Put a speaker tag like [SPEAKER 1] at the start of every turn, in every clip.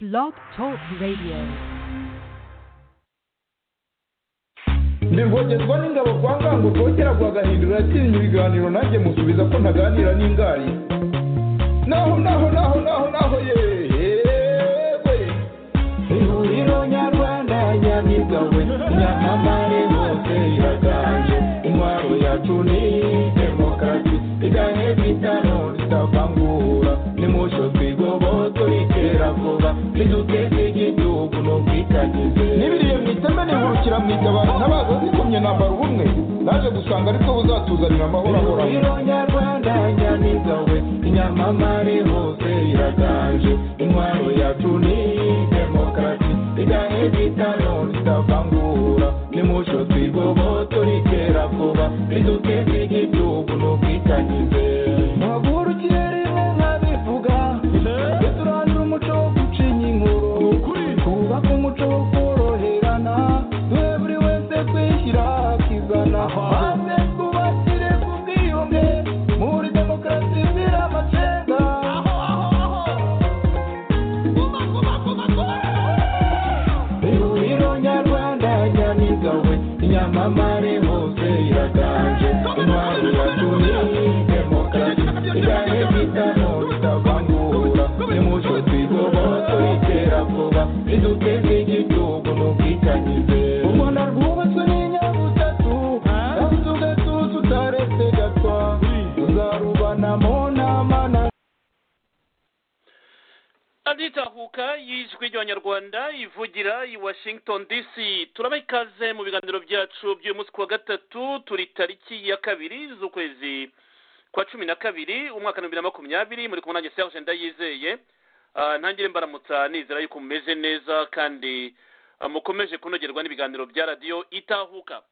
[SPEAKER 1] Blog Talk Radio.
[SPEAKER 2] nirwogezwa n'ingabo kwa ngango kongera guhagahindura yatinya ibiganiro nanjye musubiza ko ntaganira n'ingari naho naho naho naho naho yewe ihuriro nyarwanda nyamigawe nyamamare hose iraganje intwaro yacu ni demokarasi igahe bitano ritavangura nimusho twigoboto ritera vuba niduteze igihugu n'ubwitangize nibiriye mu iteme nihurukira mu itabaro ntabaza zikomye nambara ubumwe naje gusanga ariko buzatuzanira amahoro ahoranye nyarwanda nyamigawe inyamamare hose iraganje intwaro yacu ni demokarasi igahe bitano ritavangura nimusho twigoboto ritera vuba riduteze igihugu n'ubwitangize muhagurukire rimwe nkabivuga twe turandura umuco wo gucinya inkuru twubake umuco wo koroherana twe buri wese twishyira akizana maze twubakire ku bwiyunge muri demokarasi zira amacenga ihuriro nyarwanda nyamigawe inyamamare hose iraganje intwari yacu ni demokarasi igahe bitamo bitavangura nimucyo twigoboto itera vuba riduteze igihugu n'ubwitangize ubona rwubatswe n'inyabutatu kandi tugatuza utaretse gatwa tuzarubanamo nama na
[SPEAKER 3] aditahuka y'ijwi ry'abanyarwanda ivugira i washington dc turabaha ikaze mu biganiro byacu by'uyu munsi ku wa gatatu turi tariki ya kabiri z'ukwezi kwa cumi na kabiri umwaka wa bibiri na makumyabiri muri kumwe nanjye serge ndayizeye Ah, ntangire mbaramutsa nizera yuko mumeze neza kandi ah, mukomeje kunogerwa n'ibiganiro bya radiyo itahuka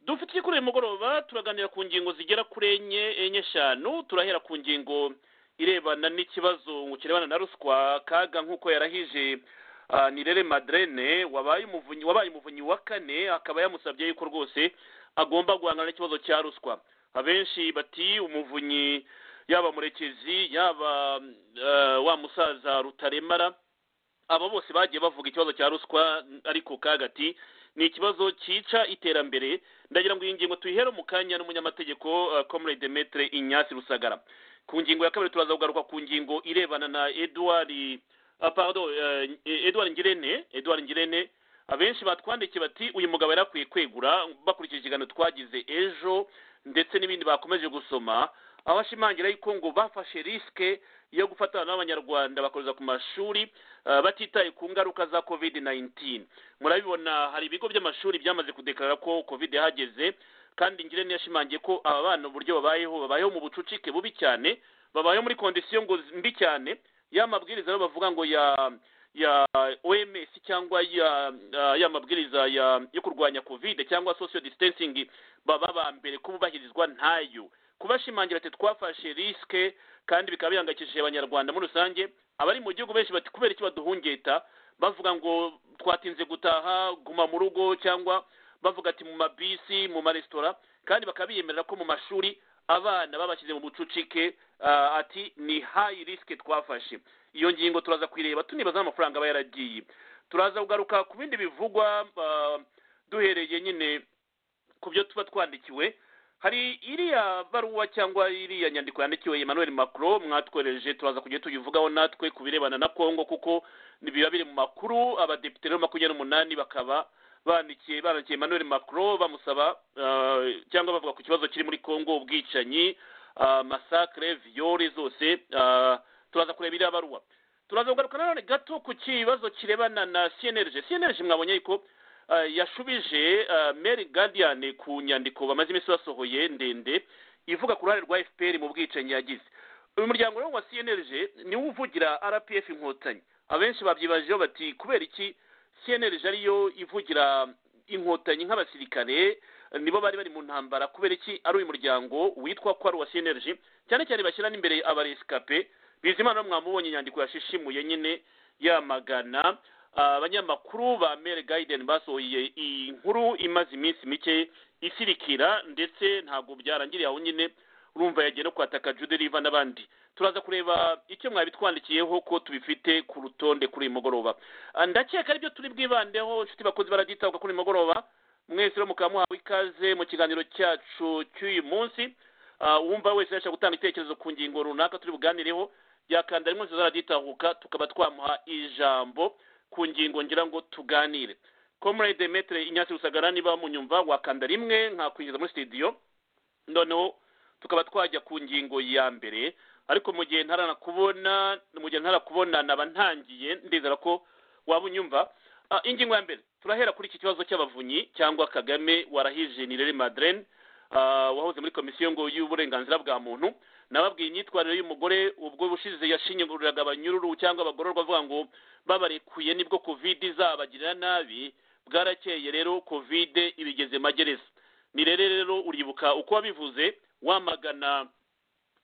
[SPEAKER 3] dufite kuri uyu mugoroba turaganira ku ngingo zigera kuri enye enye eshanu turahera ku ngingo irebana n'ikibazo kirebana na ruswa kaga nk'uko yarahije ah, nirere maderene wabaye umuvunyi wabaye umuvunyi wa kane akaba yamusabye yuko rwose agomba guhangana n'ikibazo cya ruswa abenshi bati umuvunyi yaba murekezi yaba eh, wa musaza rutaremara aba bose bagiye bavuga ikibazo cya ruswa ariko kagati ni ikibazo cyica iterambere ndagira ngo iyi ngingo tuyihere mu kanya n'umunyamategeko eh, comrade demetre inyasi rusagara ku ngingo ya kabiri turaza kugaruka ku ngingo irebana na edouard ah, pardon eh, edouard ngirente edouard ngirente abenshi batwandikiye bati uyu mugabo yari akwiye kwegura bakurikije ikiganiro twagize ejo ndetse n'ibindi bakomeje gusoma aho ashimangira yuko ngo bafashe risike yo gufatana n'abanyarwanda bakohereza ku mashuri ah, batitaye ku ngaruka za covid 19 murabibona hari ibigo by'amashuri byamaze kudekarara ko covid yahageze kandi ngirente yashimangiye ko aba bana uburyo babayeho babayeho mu bucucike bubi cyane babayeho muri kondisiyo ngo z- mbi cyane ya mabwiriza rero bavuga ngo ya ya oms cyangwa ya ya- ya mabwiriza ya yo kurwanya covid cyangwa social distancing baba ba mbere kububahirizwa ntayo kubashimangira ati twafashe risike kandi bikaba bihangayikishije abanyarwanda muri rusange abari mu gihugu benshi bati kubera iki baduhungeta bavuga ngo twatinze gutaha guma mu rugo cyangwa bavuga ati mu mabisi mu maresitora kandi bakaba biyemerera ko mu mashuri abana babashyize mu bucucike ah, ati ni hayi risike twafashe iyo ngingo turaza kuyireba tunibaza n'amafaranga aba yaragiye turaza kugaruka ku bindi bivugwa ah, duhereye nyine ku byo tuba twandikiwe hari iriya baruwa cyangwa iriya nyandiko yandikiwe emmanuel macron mwatwohereje turaza kujya tuyivugaho natwe ku birebana na congo kuko ni- biba biri mu makuru abadepite rero makumyabiri n'umunani bakaba bandikiye bandikiye emmanuel macron bamusaba ah, cyangwa bavuga ku kibazo kiri muri congo ubwicanyi ah, masakre viyore zose ah, turaza kureba iriya baruwa turaza kugaruka nanone gato ku kibazo kirebana na cnlg cnlg mwabonye yuko ah, yashubije ah, mary guardian ku nyandiko bamaze iminsi basohoye ndende ivuga ku ruhare rwa fpr mu bwicanyi yagize uyu muryango rero wa cnlg niwo uvugira rpf inkotanyi abenshi babyibajeho bati kubera iki cnlg ariyo ivugira inkotanyi nk'abasirikare nibo bari bari mu ntambara kubera iki ari uyu muryango witwa ko ari uwa cnlg cyane cyane bashyira n'imbere abaresikape bizimana rero mwamubonye inyandiko yashishimuye nyine yamagana Ah, abanyamakuru ba mere gaiden basohoye iyi nkuru imaze iminsi mike isirikira ndetse ntabwo byarangiriye aho nyine urumva yagiye no kwataka jude riva n'abandi turaza kureba icyo mwabitwandikiyeho ko tubifite ku rutonde kuri uyu mugoroba Ah, ndakeka aribyo turi bwibandeho inshuti bakozi baragitabwa kuri uyu mugoroba mwese rero mukaba muhawe ikaze mu kiganiro cyacu cy'uyu munsi Ah, uwumva wese yashaka gutanga ibitekerezo ku ngingo runaka turi buganireho yakanda rimwe zizara ryitahuka tukaba twamuha ijambo ku ngingo ngira ngo tuganire comrade metre inyasi rusagara niba munyumva wakanda rimwe nkakwinjiza muri studio noneho tukaba twajya ku ngingo ya mbere ariko mu gihe ntarana kubona mu gihe ntara kubona naba ntangiye ndizera ko waba unyumva Ah, ingingo ya mbere turahera kuri iki kibazo cy'abavunyi cyangwa kagame warahije nirere madrene Ah, wahoze muri komisiyo ngo y'uburenganzira bwa muntu nababwiye imyitwarire y'umugore ubwo ubushize yashinyaguriraga abanyururu cyangwa abagororwa avuga ngo babarekuye nibwo covid izabagirira nabi bwarakeye rero covid ibigeze magereza ni rero rero uribuka uko wabivuze wamagana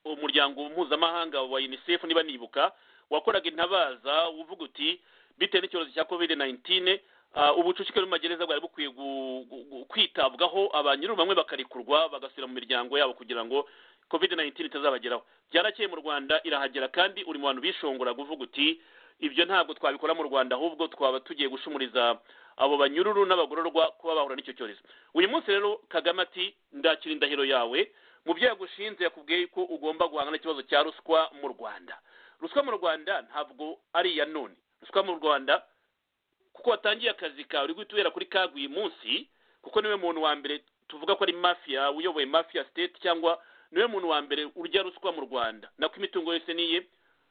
[SPEAKER 3] umuryango mpuzamahanga wa unicef niba nibuka wakoraga intabaza uvuga uti bitewe n'icyorezo cya covid 19 ah, ubucucike magereza bwari bukwiye gu- gu- gu- kwitabwaho abanyururu bamwe bakarekurwa bagasubira mu miryango yabo kugira ngo covid 19 itazabageraho byarakeye mu rwanda irahagera kandi uri mu bantu bishongora kuvuga uti ibyo ntabwo twabikora mu rwanda ahubwo twaba tugiye gushumuriza abo banyururu n'abagororwa kuba bahura n'icyo cyorezo uyu munsi rero kagame ati ndakira indahiro yawe mu byo yagushinze yakubwiye ko ugomba guhangana n'ikibazo cya ruswa mu rwanda ruswa mu rwanda ntabwo ari iya none ruswa mu rwanda kuko watangiye akazi kawe uri guhita uhera kuri kagu uyu munsi kuko niwe muntu wa mbere tuvuga ko ari mafiya uyoboye mafiya state cyangwa niwe muntu wa mbere urya ruswa mu rwanda nako imitungo yose niye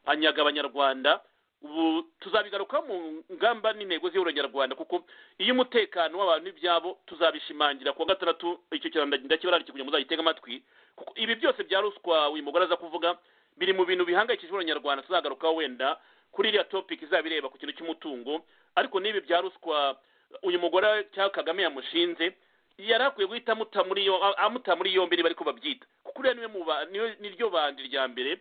[SPEAKER 3] anyaga abanyarwanda ubu tuzabigaruka mu ngamba n'intego z'ubunyarwanda kuko iyo umutekano w'abantu n'ibyabo tuzabishimangira kuwa gatandatu icyo kirango ndakibararike kugira ngo muzagitege amatwi kuko ibi byose bya ruswa uyu mugore aza kuvuga biri mu bintu bihangayikishije abanyarwanda tuzagarukaho wenda kuri iriya topic izaba ireba ku kintu cy'umutungo ariko n'ibi bya ruswa uyu mugore cyangwa kagame yamushinze yari akwiye guhita amuta muri yo- a- amuta muri yombi niba ariko babyita kuko uriya niwe mu ba- niwe- ni ryo bandi rya mbere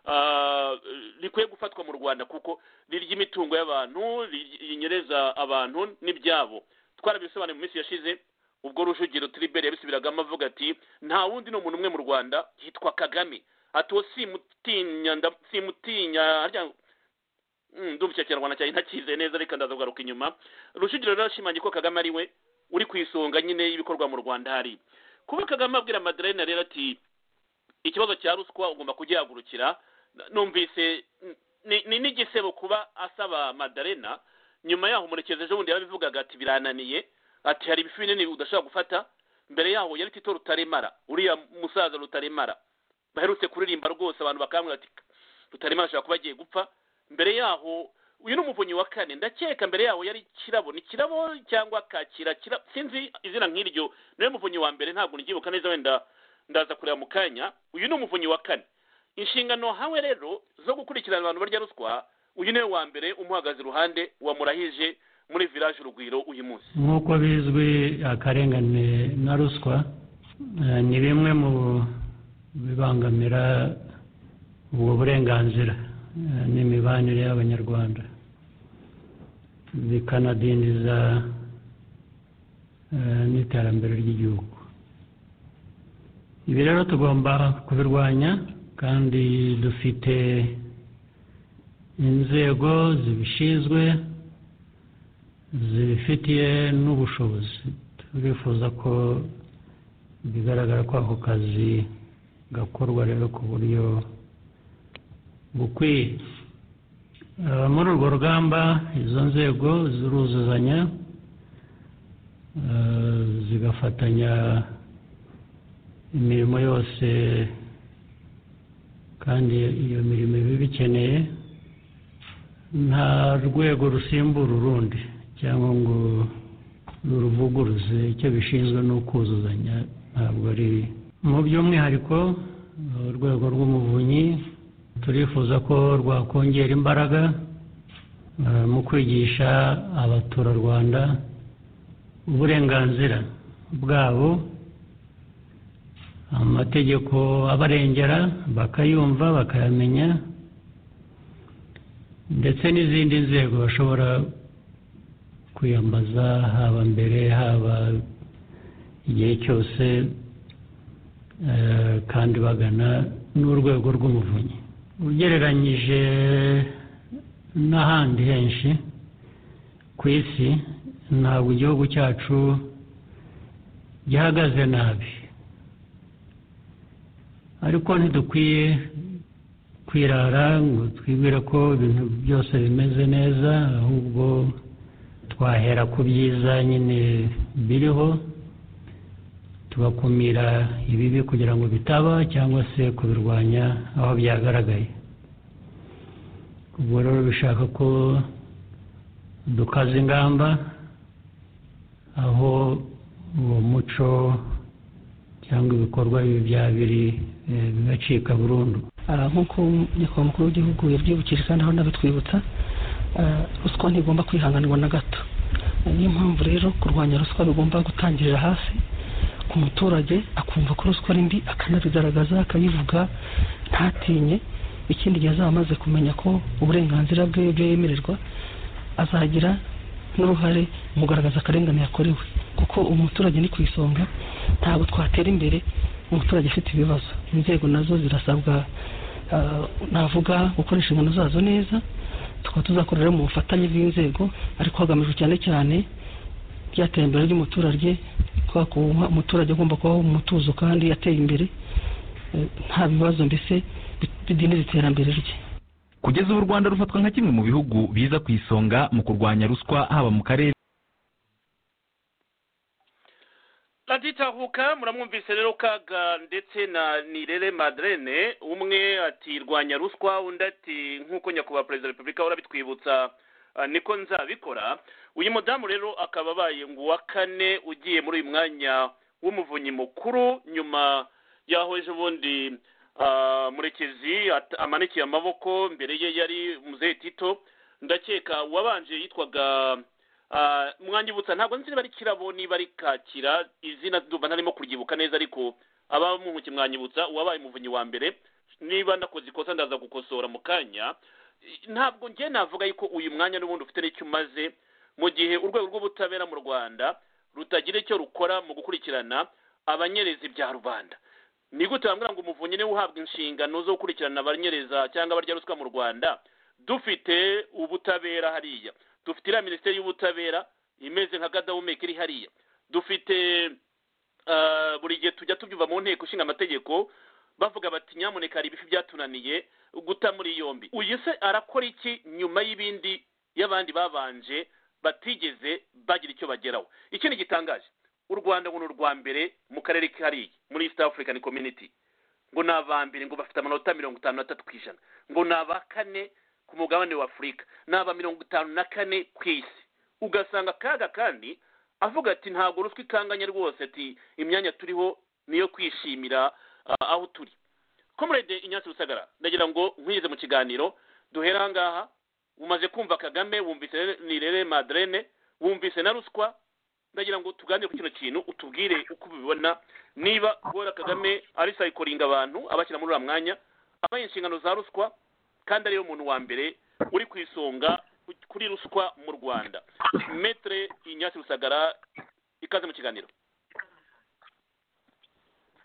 [SPEAKER 3] ah, rikwiye gufatwa mu rwanda kuko rirya imitungo y'abantu rirya- rinyereza abantu n'ibyabo twarabisobanuye mu minsi yashize ubwo rujugiro tribert yabisubiragamo avuga ati nta wundi ni umuntu umwe mu rwanda yitwa kagame ati uwo simutinya nda- simutinya harya Mm, ndumva icyo kinyarwanda cyanjye ntakize neza reka ndaza kugaruka inyuma rujugiro rero ashimangiye ko kagame ari we uri ku isonga nyine y'ibikorwa mu rwanda hari kuba kagame abwira madeline rero ati ikibazo cya ruswa ugomba kugihagurukira numvise ni- ni n'igisebo kuba asaba madarena nyuma yaho murekezi ejo bundi yarabivugaga ati birananiye ati hari ibifi binini udashobora gufata mbere yaho yari tito rutaremara uriya musaza rutaremara baherutse kuririmba rwose abantu bakambwira ati rutaremara ashobora kuba agiye gupfa mbere yaho uyu ni umuvunyi wa kane ndakeka mbere yaho yari kirabo ni kirabo cyangwa kakira kira sinzi izina nk'iryo niwe muvunyi wa mbere ntabwo nibyibuka neza wenda ndaza kureba mu kanya uyu ni umuvunyi wa kane inshingano hawe rero zo gukurikirana abantu barya ruswa uyu niwe wa mbere umuhagaze iruhande wamurahije muri village urugwiro uyu munsi
[SPEAKER 4] nk'uko bizwi akarengane na ruswa eh, ni bimwe mu bibangamira ubwo burenganzira eh, n'imibanire y'abanyarwanda bikanadindiza eh, n'iterambere ry'igihugu ibi rero tugomba kubirwanya kandi dufite inzego zibishinzwe zibifitiye n'ubushobozi turifuza ko bigaragara ko ako kazi gakorwa rero ku buryo bukwiye Eh, muri urwo rugamba izo nzego ziruzuzanya eh, zigafatanya imirimo yose kandi iyo mirimo iba ibikeneye nta rwego rusimbura urundi cyangwa ngo ruruvuguruze icyo bishinzwe ni ukuzuzanya ntabwo ari mu by'umwihariko eh, urwego rw'umuvunyi turifuza ko rwakongera imbaraga eh, mu kwigisha abaturarwanda uburenganzira bwabo amategeko abarengera bakayumva bakayamenya ndetse n'izindi nzego bashobora kwiyambaza haba mbere haba igihe cyose eh, kandi bagana n'urwego rw'umuvunyi ugereranyije n'ahandi henshi ku isi ntabwo igihugu cyacu gihagaze nabi ariko ntidukwiye kwirara ngo twibwire ko ibintu byose bimeze neza ahubwo twahera ku byiza nyine biriho tugakumira ibibi kugira ngo bitaba cyangwa se kubirwanya aho byagaragaye ubwo rero bishaka ko dukaza ingamba aho uwo muco cyangwa ibikorwa bibi bya biri eh, bigacika burundu
[SPEAKER 5] Ah, nk'uko nyakubahwa umukuru w'igihugu yabyibukije kandi aho nabitwibutsa ah, ruswa ntigomba kwihanganirwa na gato niyo mpamvu rero kurwanya ruswa bigomba gutangirira hasi ku muturage akumva ko ruswa ari mbi akanabigaragaza akayivuga ntatinye ikindi gihe azaba amaze kumenya ko uburenganzira bwe ibyo yemererwa azagira n'uruhare mu kugaragaza akarengane yakorewe kuko umuturage ni ku isonga ntabwo twatera imbere umuturage afite ibibazo inzego nazo zirasabwa ah, navuga gukoresha inshingano zazo neza tukaba tuzakorera mu bufatanye bw'inzego ariko hagamijwe cyane cyane rya terambere ry'umuturage kubera ko umuturage agomba kubaho mu mutuzo kandi ateye imbere eh, nta bibazo mbese bi- bidindiza iterambere rye
[SPEAKER 6] kugeza ubu u rwanda rufatwa nka kimwe mu bihugu biza ku isonga mu kurwanya ruswa haba mu karere
[SPEAKER 3] raditahuka muramwumvise rero kaga ndetse na nirere maderene umwe ati rwanya ruswa undi ati nk'uko nyakubahwa perezida wa repubulika ahora abitwibutsa ah, niko nzabikora uyu mudamu rero akaba abaye ngo uwa kane ugiye muri uyu mwanya w'umuvunyi mukuru nyuma y'aho ejo bundi ah, murekezi at- amanikiye amaboko mbere ye yari muzehe tito ndakeka uwabanje yitwaga Ah, mwanyibutsa ntabwo nzi niba ari kirabo niba ari kakira izina ndumva ntarimo kuryibuka neza ariko aba mu ntoki mwanyibutsa uwabaye umuvunyi wa mbere niba nakoze ikosa ndaza gukosora mu kanya I- ntabwo njye navuga yuko uyu mwanya n'ubundi ufite n'icyo umaze mu gihe urwego rw'ubutabera mu rwanda rutagira icyo rukora mu gukurikirana abanyereza ibya rubanda ni gute bambwira ngo umuvunyi niwe uhabwa inshingano zo gukurikirana abanyereza cyangwa abarya ruswa mu rwanda dufite ubutabera hariya dufite iriya minisiteri y'ubutabera imeze nka gadahumeka iri hariya dufite ah, buri gihe tujya tubyumva mu nteko ishinga amategeko bavuga bati nyamuneka hari ibifi byatunaniye guta muri yombi uyu se arakora iki nyuma y'ibindi y'abandi babanje batigeze bagira icyo bageraho ikindi gitangaje u rwanda ngo ni urwa mbere mu karere kariya muri east african community ngo ni aba mbere ngo bafite amanota mirongo itanu n'atatu ku ijana ngo ni aba kane ku mugabane wa afurika ni aba mirongo itanu na kane ku isi ugasanga kaga kandi avuga ati ntabwo ruswa ikanganya rwose ati imyanya turiho niyo kwishimira ah, aho turi komurede inyatsi rusagara ndagira ngo nkwize mu kiganiro duhere aha ngaha umaze kumva kagame wumvise nirere maderene wumvise na ruswa ndagira ngo tuganire ku kino kintu utubwire uko ubibona niba guhora kagame ari sayikoringa abantu abashyira muri uriya mwanya abaye inshingano za ruswa kandi ariyo muntu wa mbere uri ku isonga ku- kuri ruswa mu rwanda metere inyasi rusagara ikaze mu kiganiro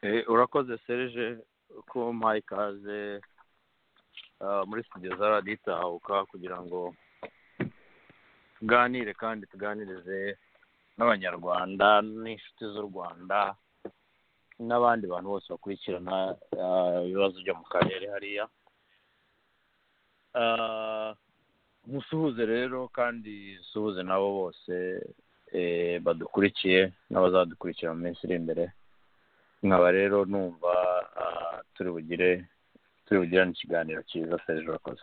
[SPEAKER 7] Eh, urakoze serge ko mpaye ikaze ah, muri studio za radiyo itahuka kugira ngo tuganire kandi tuganirize n'abanyarwanda n'inshuti z'u rwanda n'abandi bantu bose bakurikirana ah, ibibazo byo mu karere hariya Ah, musuhuze rero kandi suhuze nabo bose eh, badukurikiye n'abazadukurikira mu minsi iri imbere nkaba rero numva ah, turi bugire turi bugirane ikiganiro cyiza serge urakoze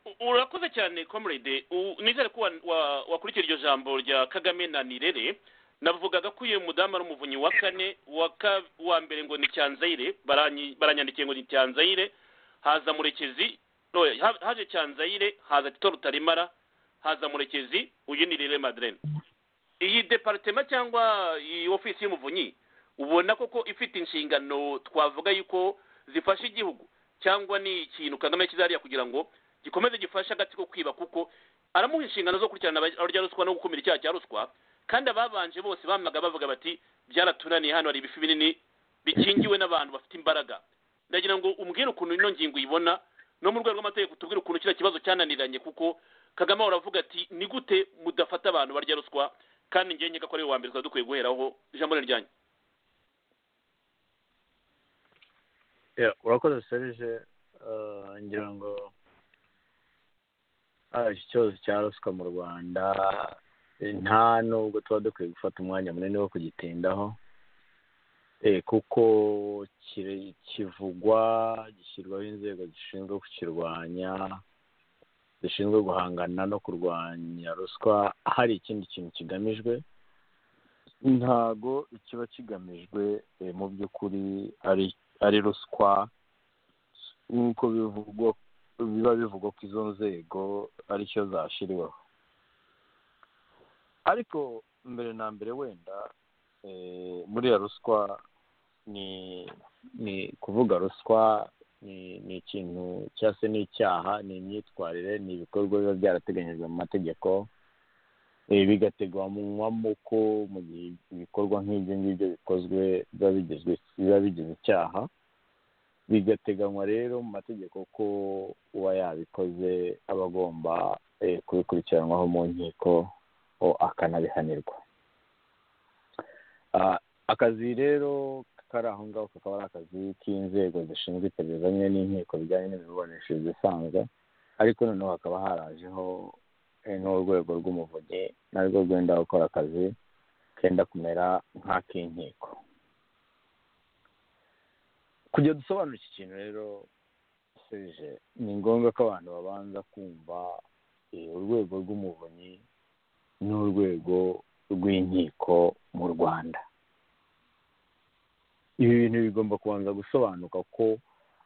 [SPEAKER 3] U- urakoze cyane comrade U- nizere ko wa- wa- wakurikira iryo jambo rya kagame na nirere navugaga ko uyu mudamu ari umuvunyi wa kane wa ka- wa mbere ngo ni cyanzayire baranyi- baranyandikiye ngo ni cyanzayire haza murekezi no, ha- haje cyanzayire haza tito rutaremara haza murekezi uyu ni nirere maderene iyi departema cyangwa iyi ofisi y'umuvunyi ubona koko ifite inshingano twavuga yuko zifasha igihugu cyangwa ni ikintu kagame kizariya kugira ngo gikomeze gifashe agatsiko kwiba kuko aramuha inshingano zo gukurikirana aba- abarya ruswa no gukumira icyaha cya ruswa kandi ababanje bose bamaga bavuga bati byaratunaniye hano hari ibifi binini bikingiwe n'abantu bafite imbaraga ndagira ngo umbwire ukuntu ino ngingo uyibona no mu rwego rw'amategeko tubwire ukuntu kiriya kibazo cyananiranye kuko kagame ahora avuga ati ni gute mudafata abantu barya ruswa kandi ngewe nkeka ko ari we wa mbere twari dukwiye guheraho ijambo ni ryanyu
[SPEAKER 7] Yeah, urakoze serije uh, ngira ngo ah, iki kibazo cya ruswa mu rwanda eh, nta nubwo tuba dukwiye gufata umwanya munini wo kugitindaho eh, kuko kire- kivugwa gishyirwaho inzego zishinzwe kukirwanya zishinzwe guhangana no kurwanya ruswa hari ikindi kintu kigamijwe ntago ikiba kigamijwe eh, mu by'ukuri ari ari ruswa nk'uko bivugwa biba bivugwa ko izo nzego aricyo zashyiriweho ariko mbere na mbere wenda eh, buriya ruswa ni ni kuvuga ruswa ni ni ikintu cyangwa se ni icyaha ni imyitwarire ni ibikorwa biba byarateganyijwe mu mategeko eh, bigateganywamo ko mu gihe ibikorwa nk'ibyo ngibyo bikozwe biba bigizwe biba bigize icyaha bigateganywa rero mu mategeko ko uba yabikoze aba agomba eh, kubikurikiranwaho mu nkiko o- akanabihanirwa Ah, akazi rero kari aho ngaho kakaba ari akazi k'inzego zishinzwe iperereza hamwe n'inkiko bijyanye n'imiburanishirize isanzwe ariko noneho hakaba harajeho eh, n'urwego rw'umuvunyi narwo rwenda gukora akazi kenda kumera nk'ak'inkiko kujya dusobanura iki kintu rero serije ni ngombwa ko abantu babanza kumva eh, urwego rw'umuvunyi n'urwego rw'inkiko mu rwanda ibi bintu bigomba kubanza gusobanuka ko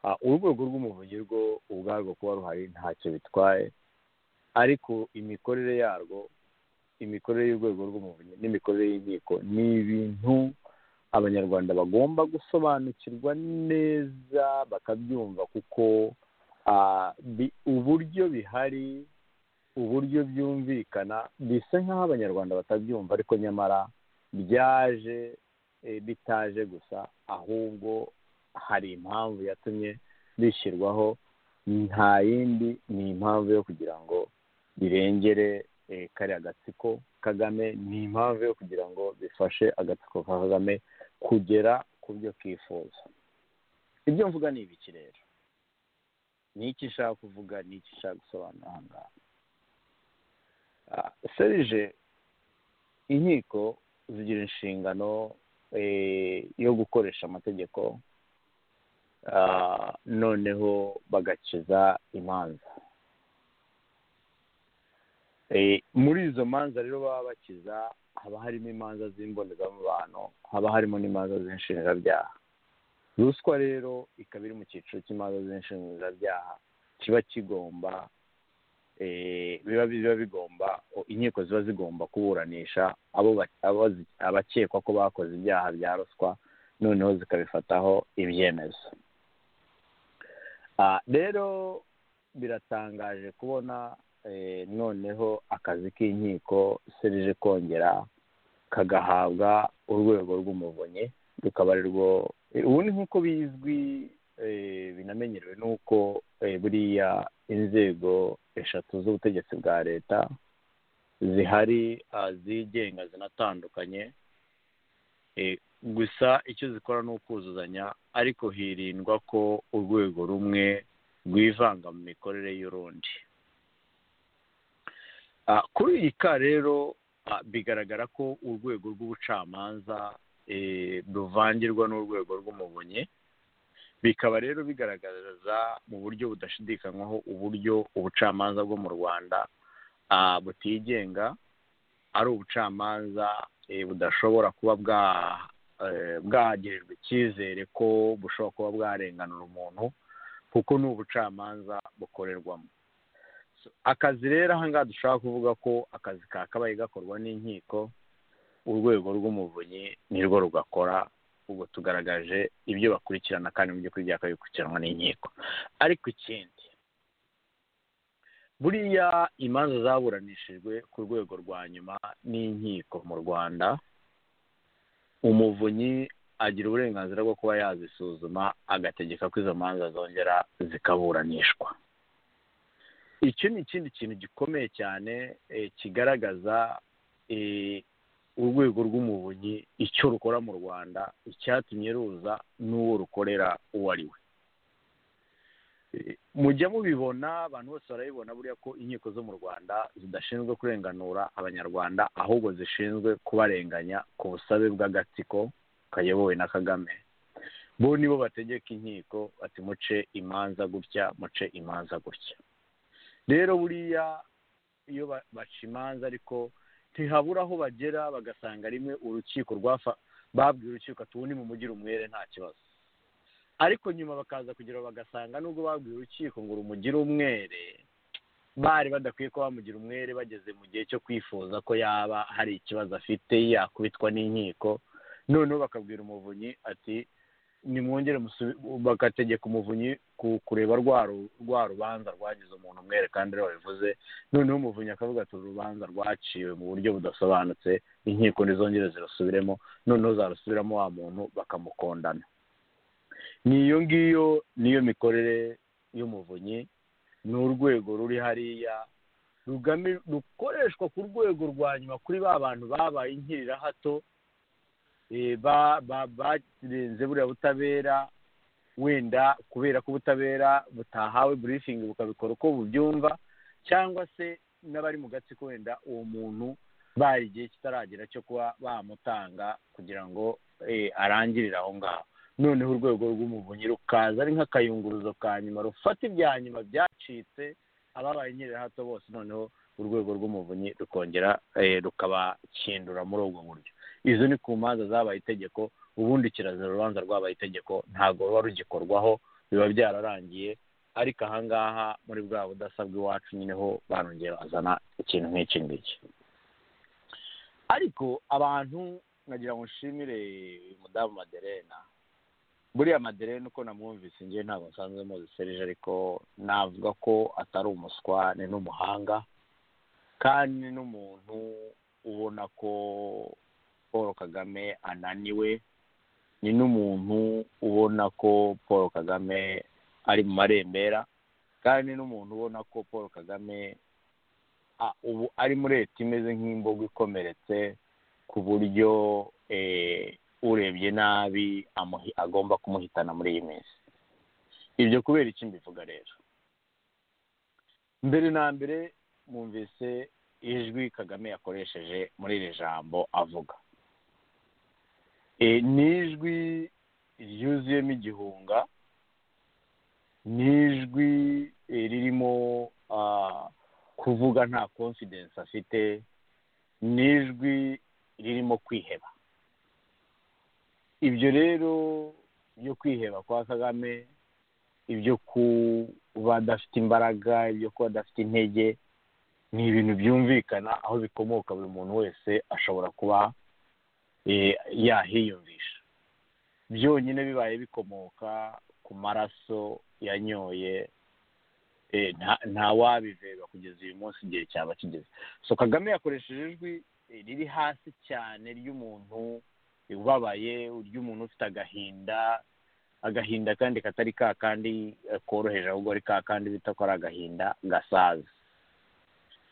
[SPEAKER 7] ah, urwego rw'umuvunyi rwo ubwarwo kuba ruhari ntacyo bitwaye ariko imikorere yarwo imikorere y'urwego rw'umuvunyi n'imikorere y'inkiko ni ibintu abanyarwanda bagomba gusobanukirwa neza bakabyumva kuko ah, bi- uburyo bihari uburyo byumvikana bisa nk'aho abanyarwanda batabyumva ariko nyamara byaje eh, bitaje gusa ahubwo hari impamvu yatumye bishyirwaho nta yindi ni impamvu yo kugira ngo birengere eh, kariya gatsiko kagame ni impamvu yo kugira ngo bifashe agatsiko ka kagame kugera ku byo kifuza ibyo mvuga ni ibiki rero ni iki nshaka kuvuga ni iki nshaka gusobanura aha ngaha Ah, serije inkiko zigira inshingano eh, yo gukoresha amategeko ah, noneho bagakiza imanza Eh, muri izo manza rero baba bakiza haba harimo imanza z'imbonezamubano haba harimo n'imanza z'inshinjabyaha ruswa rero ikaba iri mu cyiciro cy'imanza z'inshinjabyaha kiba kigomba eh, biba biba bigomba o- inkiko ziba zigomba kuburanisha abo ba- abo zi- abakekwa ko bakoze ibyaha bya ruswa noneho zikabifataho ibyemezo Ah, rero biratangaje kubona eh, noneho akazi k'inkiko serije kongera kagahabwa urwego rw'umuvunyi rukaba ari rwo ubundi nk'uko bizwi eh, binamenyerewe n'uko eh, buriya inzego eshatu z'ubutegetsi bwa leta zihari ah, zigenga zinatandukanye Eh, gusa icyo zikora ni ukuzuzanya ariko hirindwa ko urwego rumwe rwivanga mu mikorere y'urundi Ah, kuri iyi ka rero ah, bigaragara ko urwego rw'ubucamanza eh, ruvangirwa n'urwego rw'umuvunyi bikaba rero bigaragaza mu buryo budashidikanywaho uburyo ubucamanza bwo mu rwanda ah, butigenga ari ubucamanza eh, budashobora kuba bwa eh, bwagirirwa icyizere ko bushobora kuba bwarenganura umuntu kuko ni ubucamanza bukorerwamo So, akazi rero aha ngaha dushobora kuvuga ko akazi kakabaye gakorwa n'inkiko urwego rw'umuvunyi nirwo rugakora ubwo tugaragaje ibyo bakurikirana kandi mu by'ukuri byakaba bikurikiranwa n'inkiko ariko ikindi buriya imanza zaburanishijwe ku rwego rwa nyuma n'inkiko mu rwanda umuvunyi agira uburenganzira bwo kuba yazisuzuma agategeka ko izo manza zongera zikaburanishwa iki ni ikindi kintu gikomeye cyane eh, kigaragaza eh, urwego rw'umuvunyi icyo rukora mu rwanda icyatumye ruza n'uwo rukorera uwo ari we Eh, mujya mubibona abantu bose barabibona buriya ko inkiko zo mu rwanda zidashinzwe kurenganura abanyarwanda ahubwo zishinzwe kubarenganya ku busabe bw'agatsiko kayobowe na kagame bo nibo bategeka inkiko bati muce imanza gutya muce imanza gutya rero buriya iyo ba- baca imanza ariko ntihabura aho bagera bagasanga rimwe urukiko rwafa babwiye urukiko ati ubu ni mu mujyi rumwere nta kibazo ariko nyuma bakaza kugira bagasanga nubwo babwiye urukiko ngo rumugire umwere bari badakwiye ko bamugira umwere bageze mu gihe cyo kwifuza ko yaba hari ikibazo afite yakubitwa n'inkiko noneho bakabwira umuvunyi ati nimwongere musubi- bagategeka umuvunyi ku- kureba rwa ru- rwa rubanza rwagize umuntu umwere kandi ariwe wabivuze noneho umuvunyi akavuga ati uru rubanza rwaciwe mu buryo budasobanutse inkiko ntizongere zirasubiremo noneho zarusubiramo wa muntu bakamukondana ni iyo ngiyo niyo mikorere y'umuvunyi ni urwego ruri hariya rugami- rukoreshwa ku rwego rwa nyuma kuri ba bantu babaye inkirirahato eh, ba- ba- barenze buriya butabera wenda kubera ko ubutabera butahawe burifingi bukabikora uko bubyumva cyangwa se n'abari mu gatsiko wenda uwo muntu bari igihe kitaragera cyo kuba bamutanga kugira ngo eh, arangirire aho ngaho noneho urwego rw'umuvunyi rukaza ari nk'akayunguruzo ka nyuma rufata ibya nyuma byacitse ababaye inkirira hato bose noneho urwego rw'umuvunyi rukongera eh, rukabakindura muri ubwo buryo izo ni ku manza zabaye itegeko ubundi kirazira urubanza rwabaye itegeko ntabwo ruba rugikorwaho biba byararangiye ariko ahangaha muri bwa budasabwa iwacu nyine ho barongera bazana ikintu nk'iki ngiki ariko abantu nagira ngo nshimire mudamu maderena buriya maderena uko namwumvise njye ntabwo nsanzwe muzi serije ariko navuga ko atari umuswa ni n'umuhanga kandi ni n'umuntu ubona ko paul kagame ananiwe ni n'umuntu ubona ko paul kagame ari mu marembera kandi ni n'umuntu ubona ko paul kagame a- ubu ari muri leta imeze nk'imbogo ikomeretse ku buryo eh, urebye nabi amuhi- agomba kumuhitana muri iyi minsi ibyo kubera iki mbivuga rero mbere na mbere mwumvise ijwi kagame yakoresheje muri iri jambo avuga Eh, ni ijwi ryuzuyemo igihunga ni ijwi eh, ririmo ah, kuvuga nta confidence afite ni ijwi ririmo kwiheba ibyo rero byo kwiheba kwa kagame ibyo kuba adafite imbaraga ibyo kuba adafite intege ni ibintu byumvikana aho bikomoka buri muntu wese ashobora kuba eh, yahiyumvisha byonyine bibaye bikomoka ku maraso yanyoye eh, nta- ntawabiveba kugeza uyu munsi igihe cyaba kigeze so kagame yakoresheje ijwi eh, riri hasi cyane ry'umuntu ubabaye ry'umuntu ufite agahinda agahinda kandi katari ka kandi eh, koroheje ahubwo ari ka kandi bita ko ari agahinda gasaza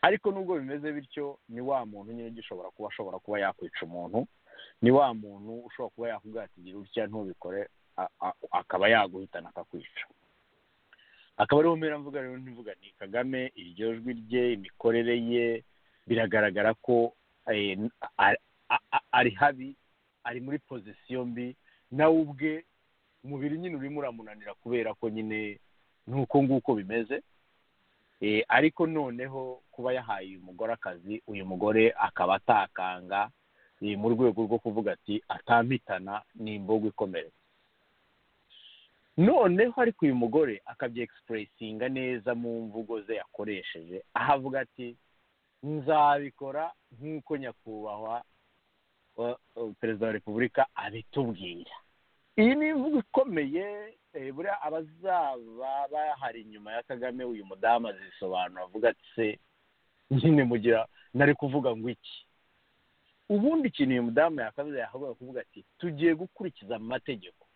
[SPEAKER 7] ariko nubwo bimeze bityo ni wa muntu nyine ugishobora kuba ashobora kuba yakwica umuntu ni wa muntu ushobora kuba yakubwira ati gira utya ntubikore a- a- akaba yaguhitana akakwica akaba ariho mpera mvuga rero ntivuga ni kagame iryo jwi rye imikorere ye biragaragara ko eh, a- a- a- ari habi ari muri pozisiyo mbi nawe ubwe umubiri nyine urimo uramunanira kubera ko nyine nuko nguko bimeze Eh, ariko noneho kuba yahaye uyu mugore akazi uyu mugore akaba atakanga eh, mu rwego rwo kuvuga ati atampitana ni imbogo ikomeretse noneho ariko uyu mugore akabyegisipurisinga neza mu mvugo ze yakoresheje aho avuga ati nzabikora nk'uko nyakubahwa wa- wa- perezida wa repubulika abitubwira iyi ni imvugo ikomeye eh, buriya abazaba bahari inyuma ya kagame uyu mudamu azisobanura avuga ati se nyine mugira nari kuvuga ngo iki ubundi ikintu uyu mudamu yakabaza yakabaye kuvuga ati tugiye gukurikiza amategeko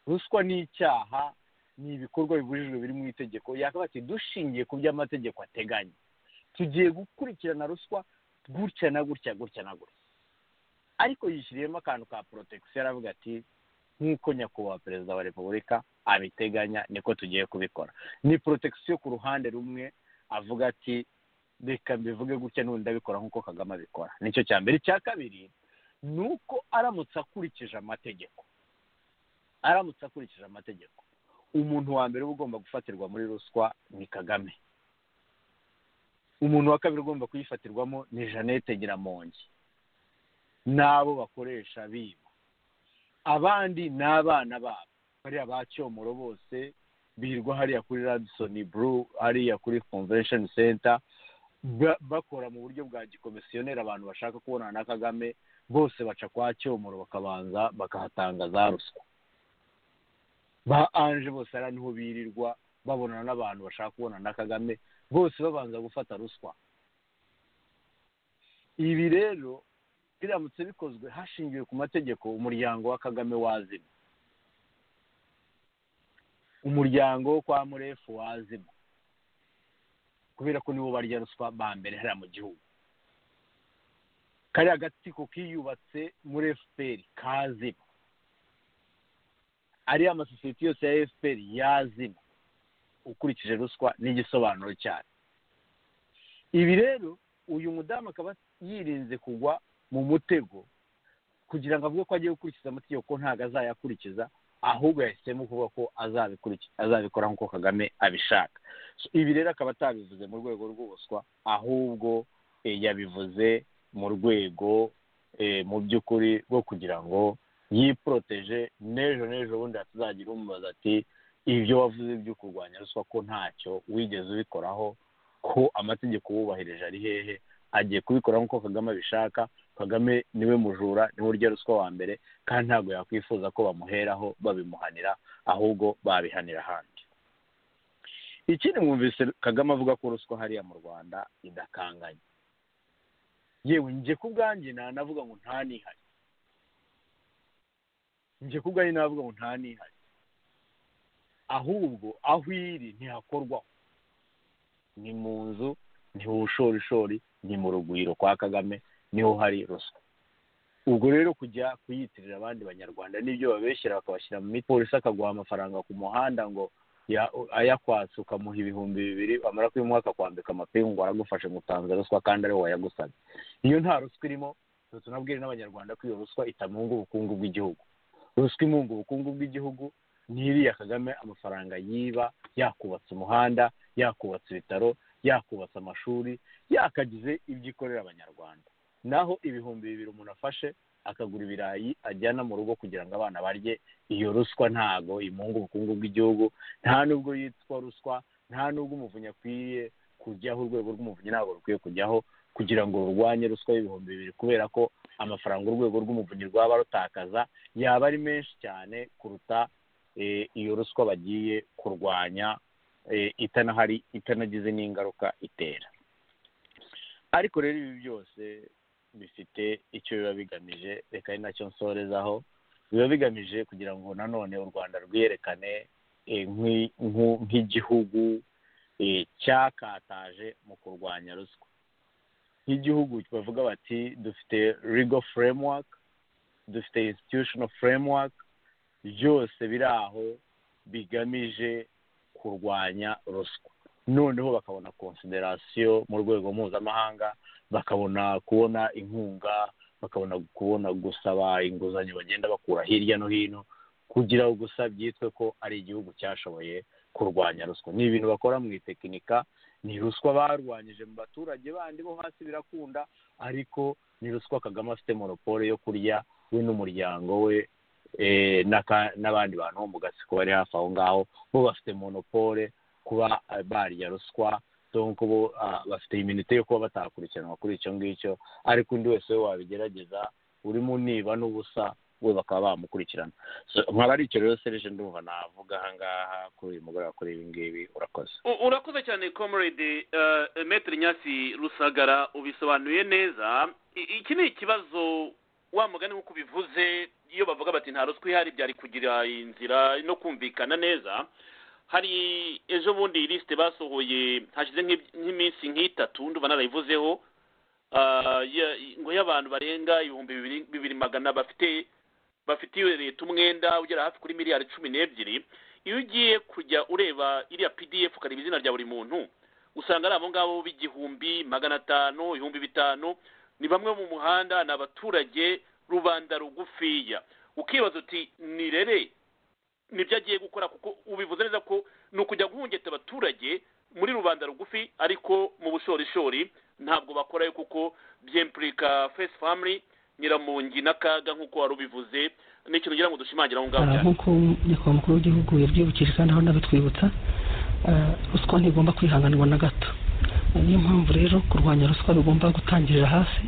[SPEAKER 7] ruswa ni icyaha ni ibikorwa bibujijwe biri mu itegeko yakabaye ati dushingiye ku byo amategeko ateganya tugiye gukurikirana ruswa gutya na gutya gutya na gutya ariko yishyiriyemo akantu ka porotegisiyo aravuga ati nk'uko nyakubahwa perezida wa repubulika abiteganya niko tugiye kubikora ni porotegisiyo ku ruhande rumwe avuga ati reka mbivuge gutya n'ubu ndabikora nk'uko kagame abikora nicyo cya mbere icya kabiri ni uko aramutse akurikije amategeko aramutse akurikije amategeko umuntu wa mbere uba ugomba gufatirwa muri ruswa ni kagame umuntu wa kabiri ugomba kuyifatirwamo ni jeannette nyiramongi n'abo bakoresha biba abandi ni abana babo bariya ba cyomoro bose birirwa hariya kuri radisoni buru hariya kuri convention center ba- bakora mu buryo bwa gikomisiyoneri abantu bashaka kubonana na kagame bose baca kwa cyomoro bakabanza bakahatanga za ruswa ba anje bose ari niho birirwa babonana n'abantu bashaka kubonana na kagame bose babanza gufata ruswa ibi rero biramutse bikozwe hashingiwe ku mategeko umuryango wa kagame wazima umuryango wo kwa murefu wazima kubera ko nibo barya ruswa ba mbere hariya mu gihugu kariya gatsiko kiyubatse muri efuperi kazima ariya amasosiyete yose ya efuperi yazima ukurikije ruswa n'igisobanuro cyayo ibi rero uyu mudamu akaba yirinze kugwa mu mutego kugira ngo avuge ko agiye gukurikiza amategeko ko ntabwo azayakurikiza ahubwo yahisemo kuvuga ko azabikurikiza azabikora nk'uko kagame abishaka So, ibi rero akaba atabivuze mu rwego rw'ubuswa ahubwo eh, yabivuze mu rwego eh, mu by'ukuri rwo kugira ngo yiporoteje n'ejo n'ejo bundi hatazagira umubaza ati ibyo wavuze byo kurwanya ruswa ko ntacyo wigeze ubikoraho ko amategeko wubahirije ari hehe agiye kubikora nk'uko kagame abishaka kagame niwe mujura niwe urya ruswa wa mbere kandi ntabwo yakwifuza ko bamuheraho babimuhanira ahubwo babihanira ahandi ikindi mwumvise kagame avuga ko ruswa hariya mu rwanda idakanganye yewe njye ku bwanjye nanavuga ngo nta nihari njye ku bwanjye navuga ngo nta nihari ahubwo aho iri ntihakorwaho ni mu nzu ni ubushorishori ni mu rugwiro kwa kagame niho hari ruswa ubwo rero kujya kuyitirira abandi banyarwanda n'ibyo babeshyira bakabashyira mu miti polisi akaguha amafaranga ku muhanda ngo ya- ayakwatse ukamuha ibihumbi bibiri wamara kubimuha akakwambika amapingu ngo aragufashe ngo utanze ruswa kandi ariwe wayagusabye iyo nta ruswa irimo rero tunabwire n'abanyarwanda ko iyo ruswa itamunga ubukungu bw'igihugu ruswa imunga ubukungu bw'igihugu ni iriya kagame amafaranga yiba yakubatse umuhanda yakubatse ibitaro yakubatse amashuri yakagize ibyo ikorera abanyarwanda naho ibihumbi bibiri umuntu afashe akagura ibirayi ajyana mu rugo kugira ngo abana barye iyo ruswa ntago imunga ubukungu bw'igihugu nta nubwo yitwa ruswa nta nubwo umuvunyi akwiye kujyaho urwego rw'umuvunyi ntabwo rukwiye kujyaho kugira ngo rurwanye ruswa y'ibihumbi bibiri kubera ko amafaranga urwego rw'umuvunyi rwaba rutakaza yaba ari menshi cyane kuruta eh, iyo ruswa bagiye kurwanya eh, itanahari itanagize n'ingaruka itera ariko rero ibi byose bifite icyo biba bigamije reka ari nacyo nsorezaho biba bigamije kugira ngo nanone u rwanda rwiyerekane eh, nk'i- nku- nk'igihugu eh, cyakataje mu kurwanya ruswa nk'igihugu bavuga bati dufite legal framework dufite institutional framework byose biri aho bigamije kurwanya ruswa noneho bakabona konsiderasiyo mu rwego mpuzamahanga bakabona kubona inkunga bakabona kubona gusaba inguzanyo bagenda bakura hirya no hino kugira ngo gusa byitwe ko ari igihugu cyashoboye kurwanya ruswa ni ibintu bakora mu itekinika ni ruswa barwanyije mu baturage bandi bo hasi birakunda ariko ni ruswa kagame afite monopole yo kurya we n'umuryango we eh, n'aka- n'abandi bantu bo mu gatsiko bari hafi aho ngaho bo bafite monopole kuba eh, barya ruswa donc bo ah, bafite iminite yo kuba batakurikiranwa kuri icyo ngicyo ariko undi wese we wabigerageza urimo niba n'ubusa we bakaba bamukurikirana So, nkaba ari icyo rero serije ndumva navuga aha ngaha kuri uyu mugoroba kuri ibi ngibi urakoze
[SPEAKER 3] U- urakoze cyane comrade eh, maître nyasi rusagara ubisobanuye neza I- iki ni ikibazo wa mugani nk'uko ubivuze iyo bavuga bati nta ruswa ihari byari kugira inzira no kumvikana neza hari ejo bundi lisite basohoye hashize nk'ib- nk'iminsi nk'itatu ndumva narayivuzeho Ah, ya- ngo y'abantu barenga ibihumbi bibiri- bibiri magana bafite bafitiye leta umwenda ugera hafi kuri miliyari cumi n'ebyiri iyo ugiye kujya ureba iriya pdf ukareba izina rya buri muntu usanga ari abo ngabo b'igihumbi magana atanu ibihumbi bitanu ni bamwe mu muhanda ni abaturage rubanda rugufiya ukibaza uti nirere nibyo agiye gukora kuko ubivuze neza ko ni ukujya guhungeta abaturage muri rubanda rugufi ariko mu bushorishori ntabwo bakorayo kuko byempurika fesi famili nyiramungi n'akaga nk'uko wari ubivuze ni ikintu ngira ngo dushimangira aho ngaho
[SPEAKER 5] Ah,
[SPEAKER 3] cyane
[SPEAKER 5] nk'uko nyakubahwa umukuru w'igihugu yabyibukije kandi ahora anabitwibutsa ah, ruswa ntigomba kwihanganirwa na gato Ah, niyo mpamvu rero kurwanya ruswa bigomba gutangirira hasi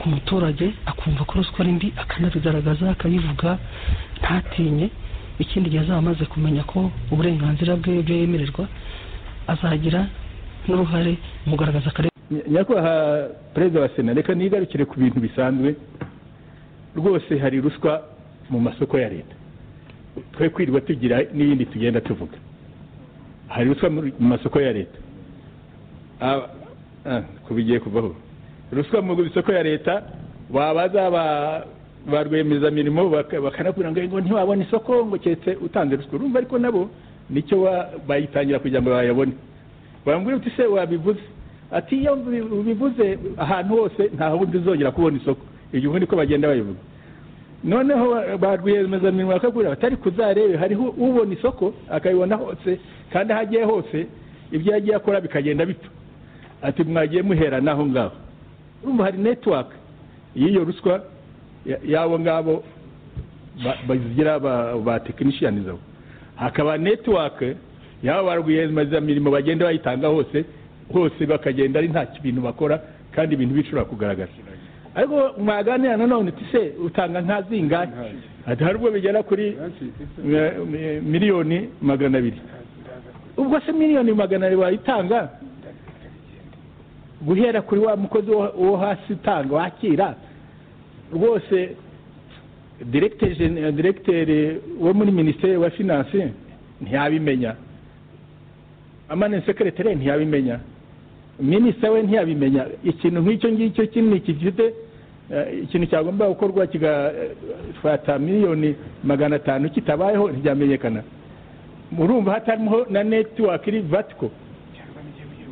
[SPEAKER 5] ku muturage akumva ko ruswa ari mbi akanabigaragaza akabivuga ntatinye ikindi gihe azaba amaze kumenya ko uburenganzira bwe ibyo yemererwa azagira n'uruhare mu kugaragaza akarengane
[SPEAKER 8] nyakubahwa perezida wa sena reka nigarukire ku bintu bisanzwe rwose hari ruswa mu masoko ya leta twe kwirirwa tugira n'ibindi tugenda tuvuga hari ruswa muri- mu masoko ya leta Aba- ah, ku bigiye kuvaho ruswa mu isoko ya leta wabaza ba ba rwiyemezamirimo baka- bakanakubwira ngo ngo ntiwabona isoko ngo keretse utanze ruswa urumva ariko nabo nicyo wa- bayitangira kugira ngo bayabone bambwira uti se wabivuze ati iyo mbi- ubivuze ahantu hose nta wundi uzongera kubona isoko ibyo ubu niko bagenda babivuga noneho ba- ba rwiyemezamirimo bakagura batari kuzarebe hariho ubona isoko akabibona hose kandi aho agiye hose ibyo yagiye akora bikagenda bipfa ati mwagiye muhera naho ngaho urumva hari netiwaka y'iyo ruswa ya- y'abo ngabo ba- bazigira ba, ba tekinishiyani zabo hakaba netiwake yaba ba rwiyemezamirimo bagenda bayitanga hose hose bakagenda ari nta bintu bakora kandi ibintu bishobora kugaragara ariko mwaganira nanone uti se utanga nka zingahe ati hari ubwo bigera kuri eh, eh, miliyoni magana abiri ubwo se miliyoni magana abiri wayitanga guhera kuri wa mukozi wo- wo hasi utanga wakira rwose diregiteri jene- diregiteri wo muri minisiteri wa finanse ntiyabimenya amani sekereteri ntiyabimenya minisita we ntiyabimenya ikintu nk'icyo ngicyo kinini gifite eh, ikintu cyagomba gukorwa kigafata miliyoni magana atanu kitabayeho ntibyamenyekana murumva hatarimo na netiwaka iri vatiko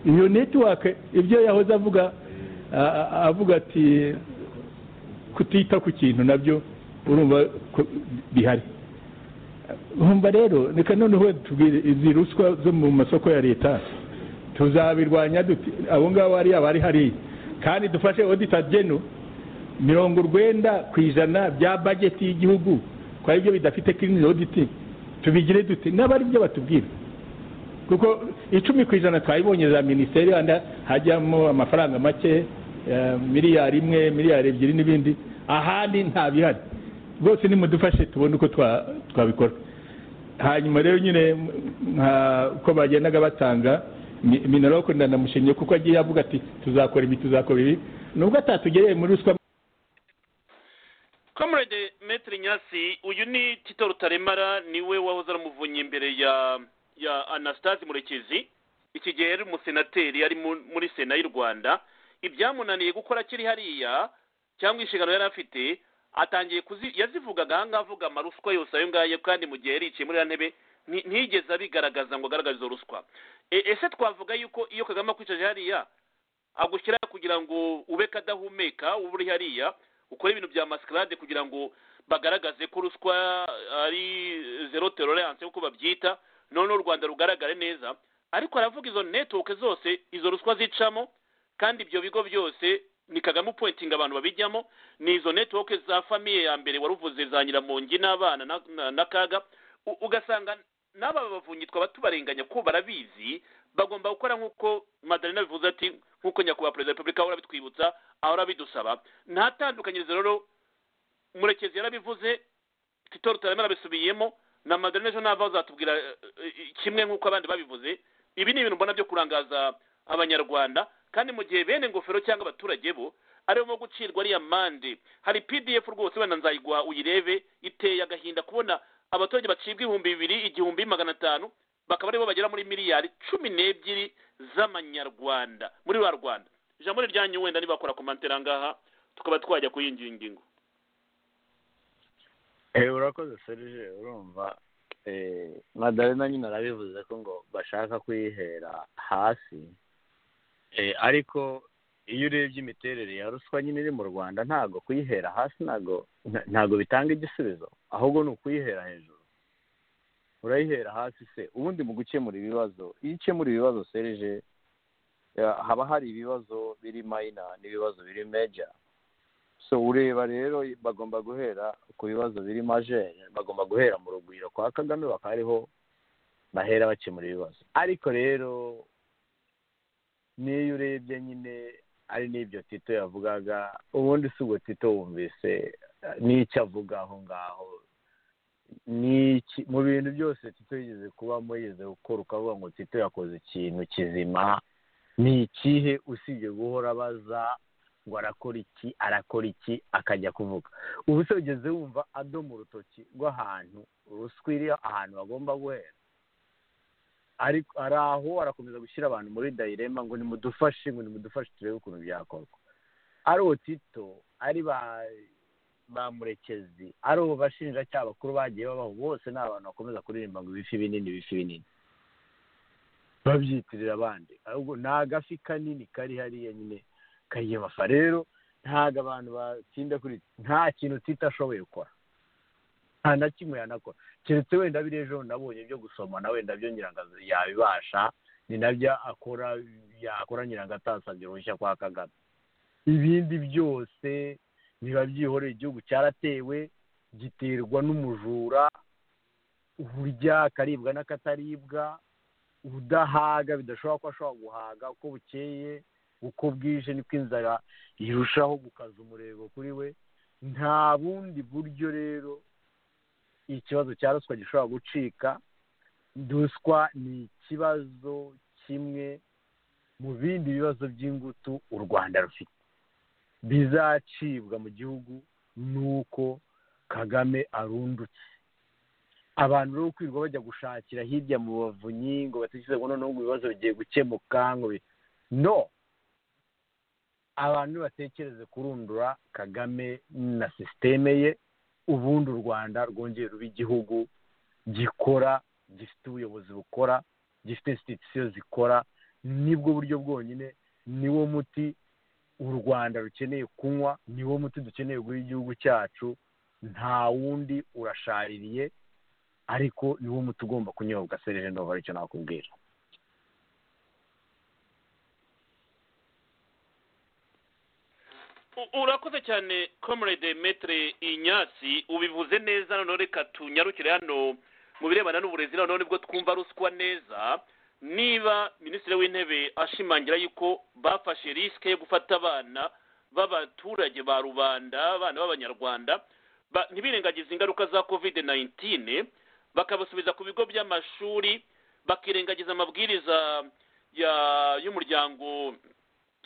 [SPEAKER 8] iyo netiwaka ibyo yahoze avuga a- a- avuga ati kutita ku kintu nabyo urumva ko bihari humva rero reka noneho tubwire izi ruswa zo mu masoko ya leta tuzabirwanya dute abo ngabo hariya bari hariya kandi dufashe odita geno mirongo urwenda ku ijana bya bageti y'igihugu kwa ibyo bidafite kirini oditi tubigire dute n'abari byo batubwira kuko icumi ku ijana twayibonye za minisiteri wenda hajyamo amafaranga make eh, miliyari imwe miliyari ebyiri n'ibindi ahandi nta bihari rwose nimudufashe tubone uko twa- twabikora hanyuma rero nyine m- nka- uko bagendaga batanga mi- minaloke ndanamushimye kuko agiye avuga ati tuzakora ibi tuzakora ibi nubwo atatugereye muri ruswa
[SPEAKER 3] comrade maître nyasi uyu ni tito rutaremara niwe wahoze aramuvunye imbere ya ya anastase murekezi iki gihe yari umusenateri yari mu- muri sena y'u rwanda ibyamunaniye gukora akiri hariya cyangwa inshingano yari afite atangiye kuzi yazivugaga ahangaha avuga amaruswa yose ayo ngayo kandi mu gihe yari yicaye muri ya ntebe nti- ntiyigeze abigaragaza ngo agaragaze izo ruswa E- ese twavuga yuko iyo kagame akwicaje hariya agushyira kugira ngo ube kadahumeka uba uri hariya ukora ibintu bya mascarade kugira ngo bagaragaze ko ruswa ari zero tolerance nk'uko babyita noneho u rwanda rugaragare neza ariko aravuga izo network zose izo ruswa zicamo kandi ibyo bigo byose ni kagame upointinga abantu babijyamo ni izo network za famiye ya mbere wari uvuze za nyiramongi n'abana na- na- n'akaga U- ugasanga n'aba bavunyitwa batubarenganya ko barabizi bagomba gukora nk'uko madalena bivuze ati nk'uko nyakubahwa perezida wa repubulika ahora abitwibutsa ahora abidusaba nta tandukanyirizo rero murekezi yarabivuze tito rutarama yarabisubiyemo na madeline ejo nava uzatubwira eh, eh, kimwe nk'uko abandi babivuze ibi ni ibintu mbona byo kurangaza abanyarwanda kandi mu gihe bene ingofero cyangwa abaturage bo aribo bo gucirwa ariya mande hari pdf rwose wenda nzayigwa uyirebe iteye agahinda kubona abaturage bacibwa ibihumbi bibiri igihumbi magana atanu bakaba aribo bagera muri miliyari cumi n'ebyiri z'amanyarwanda muri rwa rwanda ijambo ni ryanyu wenda niba wakora komantere ahangaha tukaba twajya kuri iyi ngingo
[SPEAKER 7] eee urakoze serije urumva eee madarena nyine arabivuze ko ngo bashaka kuyihera hasi eee ariko iyo urebye imiterere ya ruswa nyine iri mu rwanda ntabwo kuyihera hasi ntabwo nta- ntabwo bitanga igisubizo ahubwo ni ukuyihera hejuru urayihera hasi se ubundi mu gukemura ibibazo iyo ukemura ibibazo serije ya- haba hari ibibazo biri mayina n'ibibazo biri meja so ureba rero bagomba guhera ku bibazo biri majeri bagomba guhera mu rugwiro kwa kagame bakariho bahera bakemura ibibazo ariko rero n'iyo urebye nyine ari n'ibyo tito yavugaga ubundi si ubwo tito wumvise eh, n'icyo avuga aho ngaho n'iki mu bintu byose tito yigeze kubamo yigeze gukora ukavuga ngo tito yakoze ikintu kizima ni ikihe usibye guhora abaza ngo arakora iki arakora iki akajya kuvuga ubu se ugeze wumva adoma urutoki rw'ahantu ruswa iri ahantu bagomba guhera ariko ari aho arakomeza gushyira abantu muri dayirema ngo nimudufashe ngo nimudufashe turebe ukuntu byakorwa ari uwo tito ari ba ba murekezi ari ubu bashinjacyaha bakuru bagiye babaho bose ni abantu bakomeza kuririmba ngo ibifi binini bifi binini babyitirira abandi ahubwo ni agafi kanini kari hariya nyine kayiyemapa rero ntabwo abantu batsinda kuri nta kintu tita ashoboye gukora nta na kimwe yanakora keretse wenda biri ejo nabonye byo gusoma na wenda byo nyirangazi yabibasha ni nabyo akora yakora nyirangazi atasabye uruhushya kwa kagame ibindi byose biba byihoreye igihugu cyaratewe giterwa n'umujura urya akaribwa n'akataribwa udahaga bidashobora ko ashobora guhaga uko bukeye uko bwije niko inzara irushaho gukaza umurego kuri we nta bundi buryo rero ikibazo cya ruswa gishobora gucika ruswa ni ikibazo kimwe mu bindi bibazo by'ingutu u rwanda rufite bizacibwa mu gihugu ni uko kagame arundutse abantu rero kwirirwa bajya gushakira hirya mu bavunyi ngo batekereze ngo noneho ngo ibibazo bigiye gukemuka ngo bi- no abantu nibatekereze kurundura kagame na sisiteme ye ubundi u rwanda rwongera ruba igihugu gikora gifite ubuyobozi bukora gifite insititusiyo zikora nibwo buryo bwonyine niwo muti u rwanda rukeneye kunywa niwo muti dukeneye guha igihugu cyacu nta wundi urashaririye ariko niwo muti ugomba kunyobwa serije ndumva aricyo nakubwira
[SPEAKER 3] U- urakoze cyane comrade metre inyasi ubivuze neza noneho reka tunyarukire hano mu birebana n'uburezi noneho nibwo twumva ruswa neza niba minisitiri w'intebe ashimangira yuko bafashe risike yo gufata abana b'abaturage ba rubanda abana b'abanyarwanda ba- ntibirengagize ingaruka za covid 19 bakabasubiza ku bigo by'amashuri bakirengagiza amabwiriza ya y'umuryango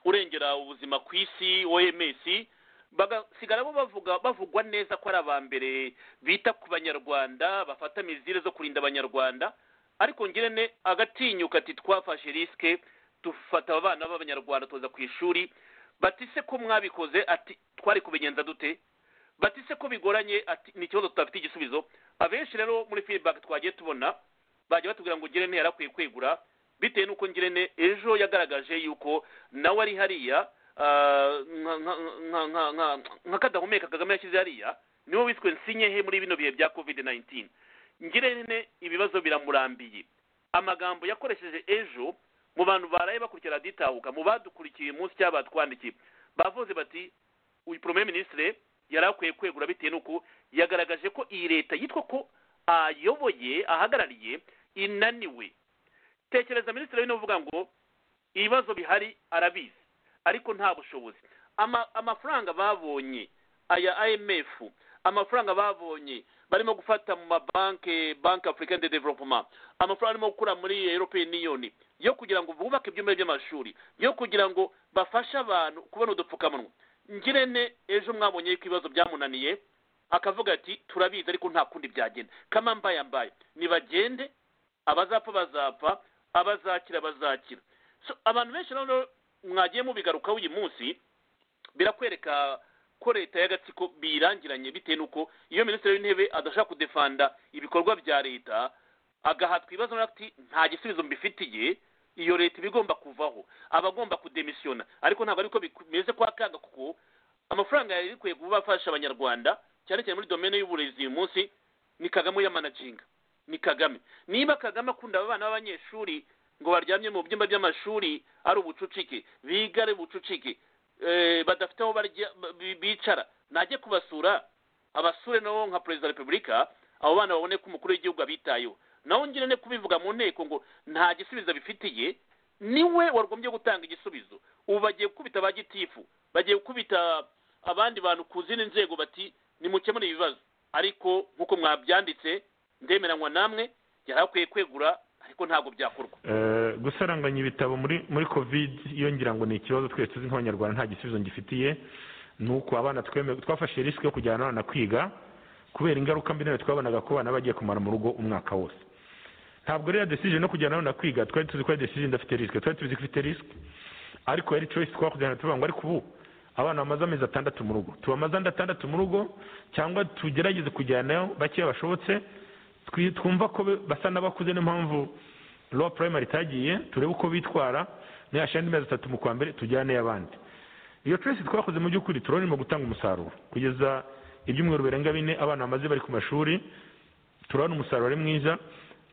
[SPEAKER 3] urengera ubuzima ku isi oms bagasigara bo bavuga bavugwa neza ko ari aba mbere bita ku banyarwanda bafata mizire zo kurinda abanyarwanda ariko ngirente agatinyuka ati twafashe risike dufata aba bana b'abanyarwanda tuza ku ishuri batise ko mwabikoze ati twari kubigenza dute batise ko bigoranye ati ni ikibazo tudafite igisubizo abenshi rero muri feedback twagiye tubona bajya batubwira ngo ngirente yarakwiye kwegura bitewe n'uko ngirente ejo yagaragaje yuko nawe ari hariya ah, nka- nka- nka- nka- nka- nka kadahumeka kagame yashyize hariya niwe wiswe nsinyehe muri bino bihe bya covid 19 ngirente ibibazo biramurambiye amagambo yakoresheje ejo mu bantu baraye bakurikira raditahuka mu badukurikiye umunsi cyangwa batwandikiye bavuze bati uyu premier ministre yari akwiye kwegura bitewe n'uko yagaragaje ko iyi leta yitwa ko ayoboye ahagarariye inaniwe tekereza minisitiri w'intebe uvuga ngo ibibazo bihari arabizi ariko nta bushobozi Ama- amafaranga babonye aya imf amafaranga babonye barimo gufata mu mabanki banki afurika de development amafaranga arimo gukura muri european union yo kugira ngo bubake ibyumba by'amashuri yo kugira ngo bafashe abantu kubona udupfukamunwa ngirente ejo mwabonye ko ibibazo byamunaniye akavuga ati turabizi ariko nta kundi byagenda kama mbaya mbaya nibagende abazapfa bazapfa abazakira bazakira So, abantu benshi rero mwagiye mubigarukaho uyu munsi birakwereka ko leta y'agatsiko biyirangiranye bitewe n'uko iyo minisitiri w'intebe adashaka kudefanda ibikorwa bya leta agahatwa ibibazo nawe ati nta gisubizo mbifitiye iyo leta iba igomba kuvaho aba agomba kudemisiyona ariko ntabwo ariko bimeze kwa kaga kuko amafaranga yari ikwiye kuba afasha abanyarwanda cyane cyane muri domene y'uburezi uyu munsi ni kagame yamanaginga ni kagame niba kagame akunda abana b'abanyeshuri ngo baryamye mu byumba by'amashuri ari ubucucike biga ari ubucucike eh, badafite aho barya- ba- bi- bicara najye kubasura abasure nabo nka perezida wa repubulika abo bana babone ko umukuru w'igihugu abitayeho naho ngire ne kubivuga mu nteko ngo nta gisubizo bifitiye niwe wagombye gutanga igisubizo ubu bagiye gukubita ba gitifu bagiye gukubita abandi bantu ku zindi nzego bati nimukemure ibibazo ariko nk'uko mwabyanditse ndemeranywa namwe yari akwiye kwegura ariko ntabwo byakorwa
[SPEAKER 9] Eh, gusaranganya ibitabo muri muri covid iyo ngira ngo ni ikibazo twese tuzi nk'abanyarwanda nta gisubizo ngifitiye ni uko abana tweme- twafashe risike yo kujyana abana kwiga kubera ingaruka mbi nayo twabonaga ko abana bagiye kumara mu rugo umwaka wose ntabwo rero decision no kujyana abana kwiga twari tuzi ko ari decision idafite risike twari tuzi ko ifite risike ariko yari choice twakujyana tuvuga ngo ariko ubu abana bamaze amezi atandatu mu rugo tubamaze andi atandatu mu rugo cyangwa tugerageze kujyanayo bakeya bashobotse twi- twumva ko be- basa n'abakuze niyo mpamvu lowa purayimari itagiye turebe uko bitwara nihashira andi mezi atatu mu kwa mbere tujyane abandi iyo twese twakoze mu by'ukuri turabona irimo gutanga umusaruro kugeza ibyumweru birenga bine abana bamaze bari ku mashuri turabona umusaruro ari mwiza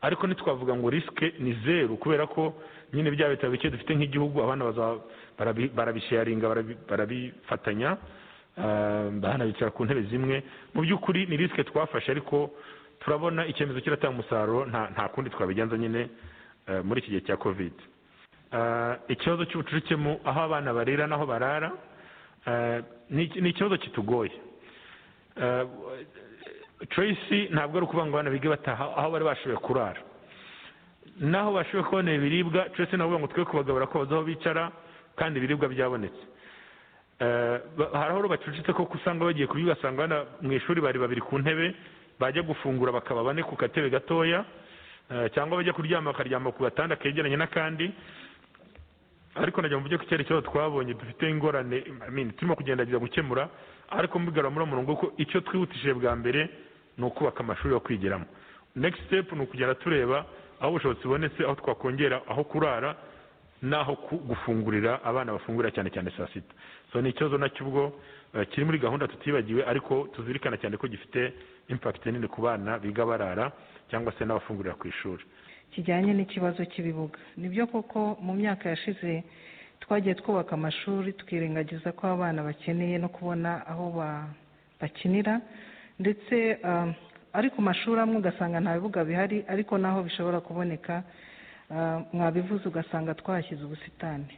[SPEAKER 9] ariko ntitwavuga ngo risike ni zeru kubera ko nyine bya bitabo bike dufite nk'igihugu abana baza- barabi- barabisharinga barabi- barabifatanya ah, banabicara ku ntebe zimwe mu by'ukuri ni risike twafashe ariko turabona icyemezo kiratanga umusaruro nta nta kundi twabigenza nyine eh, muri iki gihe cya covid Ah, ikibazo cy'ubucucike mu aho abana barira n'aho barara ah, ni ni ikibazo kitugoye Ah, Tracy ntabwo ari ukuvuga ngo abana bige bataha aho bari bashoboye kurara naho bashoboye kubona ibiribwa Tracy nawe uvuga ngo twe kubagabura ko bazi aho bicara kandi ibiribwa byabonetse Eh, ba- hari aho rero bacucitse koko usanga bagiye kurya ugasanga abana mu ishuri bari babiri ku ntebe bajya gufungura bakaba bane ku katebe gatoya eh, cyangwa bajya kuryama bakaryama ku gatanda kegeranye n'akandi ariko najya mu buryo icyerekezo twabonye dufite ingorane I mean, turimo kugendageza gukemura ariko mbigarura muri uwo murongo ko icyo twihutishije bwa mbere ni ukubaka amashuri yo kwigiramo next step ni ukugenda tureba aho ubushobozi bubonetse aho twakongera aho kurara n'aho ku- gufungurira abana bafungurira cyane cyane saa sita so ni ikibazo nacyo ubwo eh, kiri muri gahunda tutibagiwe ariko tuzirikana cyane ko gifite impact nini ku bana biga barara cyangwa se n'abafungurira ku ishuri
[SPEAKER 10] kijyanye n'ikibazo cy'ibibuga nibyo koko mu myaka yashize twagiye twubaka amashuri twirengagiza ko abana bakeneye no kubona aho ba- bakinira ndetse ah, ari ku mashuri amwe ugasanga nta bibuga bihari ariko naho bishobora kuboneka ah, mwabivuze ugasanga twahashyize ubusitani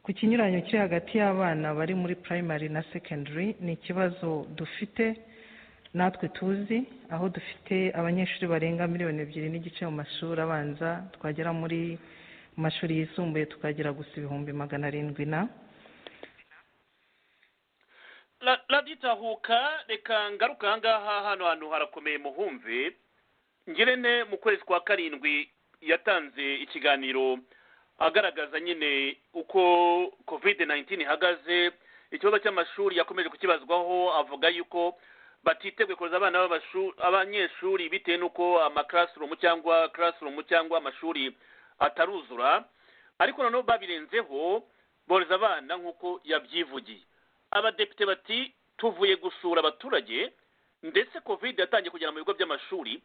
[SPEAKER 10] ku kinyuranyo kiri hagati y'abana bari muri primary na secondary ni ikibazo dufite natwe tuzi aho dufite abanyeshuri barenga miliyoni ebyiri n'igice mu mashuri abanza twagera muri mu mashuri yisumbuye tukagera gusa ibihumbi magana arindwi na
[SPEAKER 3] Ra- raditahuka reka ngaruka ahangaha hano hantu harakomeye muhumve ngirente mu kwezi kwa karindwi yatanze ikiganiro agaragaza nyine uko covid 19 ihagaze ikibazo cy'amashuri yakomeje kukibazwaho avuga yuko batiteguye kohereza abana b'amashu- abanyeshuri bitewe n'uko amakarasirumu cyangwa karasirumu cyangwa amashuri ataruzura ariko noneho babirenzeho bohereza abana nk'uko yabyivugiye abadepite bati tuvuye gusura abaturage ndetse covid yatangiye kugera mu bigo by'amashuri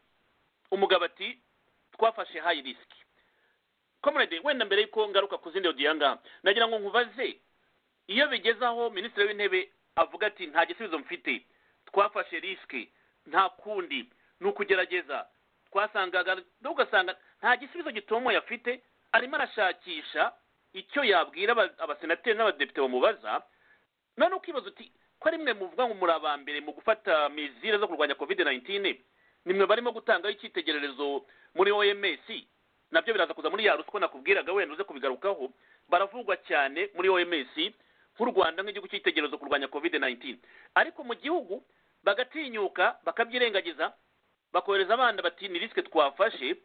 [SPEAKER 3] umugabo ati twafashe high risk comrade wenda mbere yuko ngaruka ku zindi odiyo ngaha nagira ngo nkubaze iyo bigeze aho minisitiri w'intebe avuga ati nta gisubizo mfite twafashe risike nta kundi ni ukugerageza twasangaga ugasanga nta gisubizo gitomoye afite arimo arashakisha icyo yabwira aba- abasenateri n'abadepite bamubaza none ukibaza uti ari mwe muvuga ngo muri aba mbere mu gufata mizire zo kurwanya covid 19 nimwe barimo gutangaho icyitegererezo muri oms nabyo biraza kuza muri ya ruswa nakubwiraga wenda uze kubigarukaho baravugwa cyane muri oms nk'u rwanda nk'igihugu cyitegererezo kurwanya covid 19 ariko mu gihugu bagatinyuka bakabyirengagiza bakohereza abana bati ni risike twafashe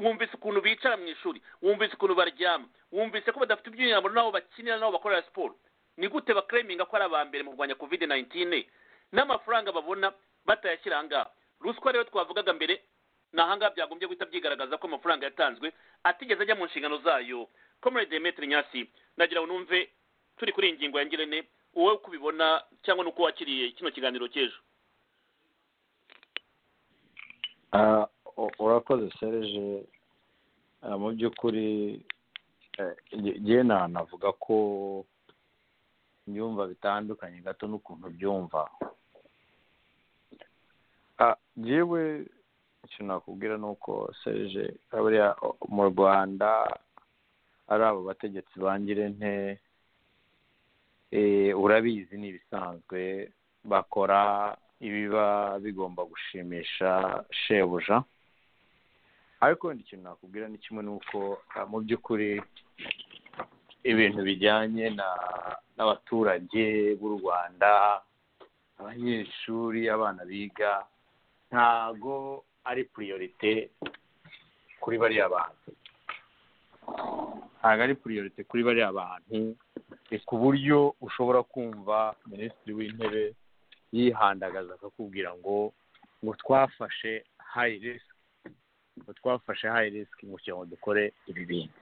[SPEAKER 3] wumvise ukuntu bicara mu ishuri wumvise ukuntu baryama wumvise ko badafite ibyunyamuro n'aho bakinira n'aho bakorera siporo ni gute bakereminga ko ari aba mbere mu kurwanya covid 19 n'amafaranga babona batayashyira aha ngaha ruswa rero twavugaga mbere ni aha ngaha byagombye guhita byigaragaza ko amafaranga yatanzwe atigeze ajya mu nshingano zayo comrade demetri nyasi ndagira ngo numve turi kuri iyi ngingo ya ngirente wowe uko ubibona cyangwa n'uko wakiriye kino kiganiro cy'ejo
[SPEAKER 7] urakoze sereje mu by'ukuri njyewe navuga ko byumva bitandukanye gato n'ukuntu byumva yewe icyo nakubwira ni uko sereje buriya mu rwanda ari abo bategetsi bangirente urabizi ni ibisanzwe bakora ibiba bigomba gushimisha shebuja ariko wenda ikintu nakubwira ni kimwe ni uko mu by'ukuri ibintu bijyanye n'abaturage b'u rwanda abanyeshuri abana biga ntago ari puriyorite kuri bariya bantu ntago ari puriyorite kuri bariya bantu ni ku buryo ushobora kumva minisitiri w'intebe yihandagaza akakubwira ngo ngo twafashe hayi risiki ngo twafashe hayi risiki ngo kugira ngo dukore ibi bintu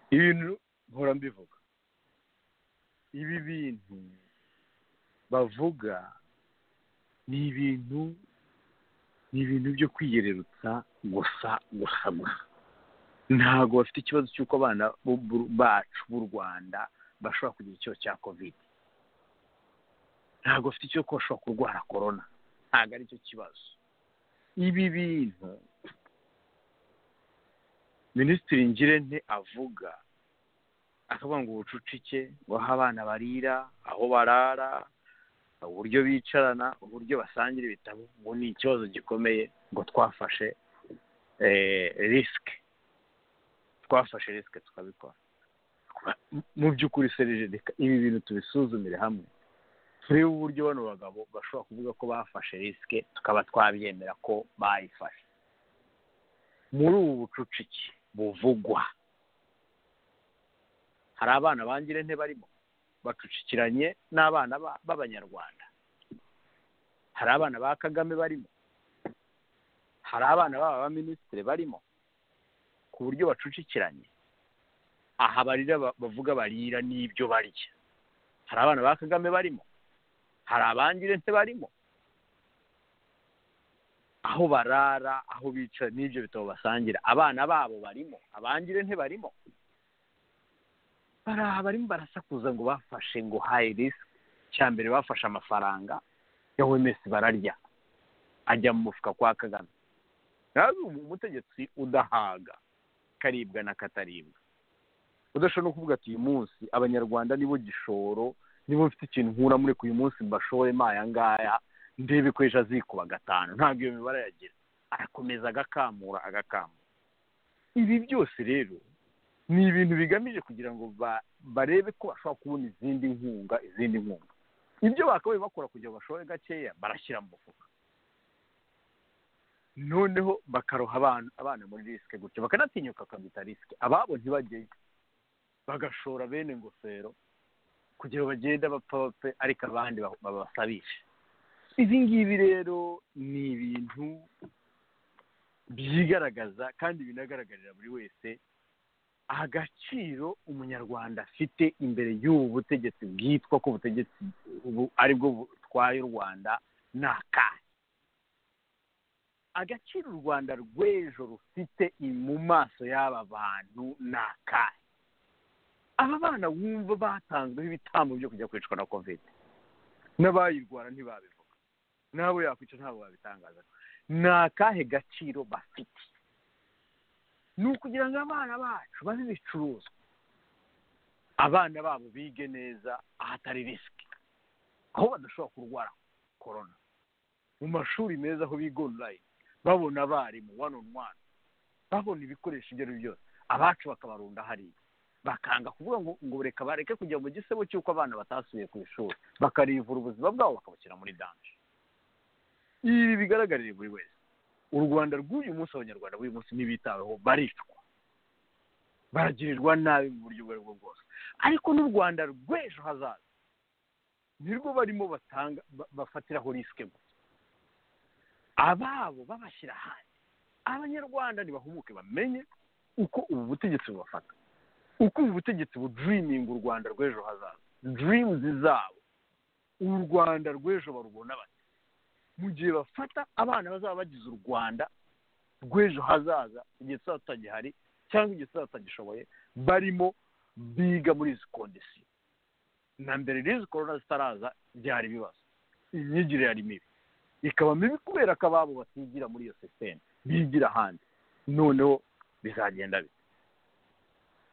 [SPEAKER 7] ibintu mpora mbivuga ibi bintu bavuga ni ibintu ni ibintu byo kwiyererutsa gusa gusa gusa ntabwo bafite ikibazo cy'uko abana bacu b'u rwanda bashobora kugira ikibazo cya kovide ntabwo bafite icyo bashobora kurwara korona ntabwo ari cyo kibazo ibi bintu minisitiri ngirente avuga akavuga ngo ubucucike ngo aho abana barira aho barara uburyo bicarana uburyo basangira ibitabo ngo ni ikibazo gikomeye ngo twafashe risike twafashe risike tukabikora mu by'ukuri serije ibi bintu tubisuzumire hamwe turebe uburyo bano bagabo bashobora kuvuga ko bafashe risike tukaba twabyemera ko bayifashe muri ubu bucucike buvugwa hari abana bangire nte barimo bacucikiranye n'abana b'abanyarwanda hari abana ba kagame barimo hari abana b'aba baminisitiri barimo ku buryo bacucikiranye aha barira bavuga barira n'ibyo barya hari abana ba kagame barimo hari abangirente barimo aho barara aho bicara n'ibyo bitabo basangira abana babo barimo abangirente barimo baraha barimo barasakuza ngo bafashe ngo hayi risiki cya mbere bafashe amafaranga ya wemesi bararya ajya mu mufuka kwa kagame nawe umutegetsi udahaga karibwa na kataribwa udashobora no kuvuga ati uyu munsi abanyarwanda nibo gishoro niba mfite ikintu nkura muri uyu munsi mbashoremo aya ngaya ndebe ko ejo azikuba gatanu ntabwo iyo mibare yagira arakomeza agakamura agakamura ibi byose rero ni ibintu bigamije kugira ngo barebe ko bashobora kubona izindi nkunga izindi nkunga ibyo bakabaye bakora kugira ngo bashore gakeya barashyira mu mufuka noneho bakaroha abana muri risike gutyo bakanatinyuka bakabyita risike ababo ntibajyeyo bagashora bene ingofero kugira ngo bagende bapfa bapfe ariko abandi babasabishe ibi ngibi rero ni ibintu byigaragaza kandi binagaragarira buri wese agaciro umunyarwanda afite imbere y'ubu butegetsi bwitwa ko ubutegetsi ari bwo butwaye u rwanda ni akahe agaciro u rwanda rw'ejo rufite mu maso y'aba bantu ni akahe aba bana wumva batanzweho ibitambo byo kujya kwicwa na kovide n'abayirwara ntibabivuga n'abo yakwica ntabwo babitangaza ni akahe gaciro bafite ni ukugira ngo abana bacu babe ibicuruzwa abana babo bige neza ahatari risiki aho badashobora kurwara korona mu mashuri meza aho biga online babona abarimu one on one babona ibikoresho ibyo ari byo byose abacu bakabarunda hariya bakanga kuvuga ngo ngo reka bareke kujya mu gisebo cy'uko abana batasubiye ku ishuri bakarivura ubuzima bwabo bakabushyira muri danje ibi bigaragarire buri wese u rwanda rw'uyu munsi abanyarwanda b'uyu munsi ntibitaweho baricwa baragirirwa nabi mu buryo ubwo ari bwo bwose ariko n'u rwanda rw'ejo hazaza nirwo barimo batanga ba- bafatiraho risike gusa ababo babashyira hanze abanyarwanda ntibahumuke bamenye uko ubu butegetsi bubafata uko ubu butegetsi budiriminga u rwanda rw'ejo hazaza dirimuzi zabo u rwanda rw'ejo barubona bate mu gihe bafata abana bazaba bagize u rwanda rw'ejo hazaza igihe tuzaba tutagihari cyangwa igihe tuzaba tutagishoboye barimo biga muri izi kondisiyo na mbere rero izi korona zitaraza byari ibibazo imyigire yari mibi ikaba mibi kubera ko ababo batigira muri iyo sisiteme bigira ahandi noneho bizagenda bite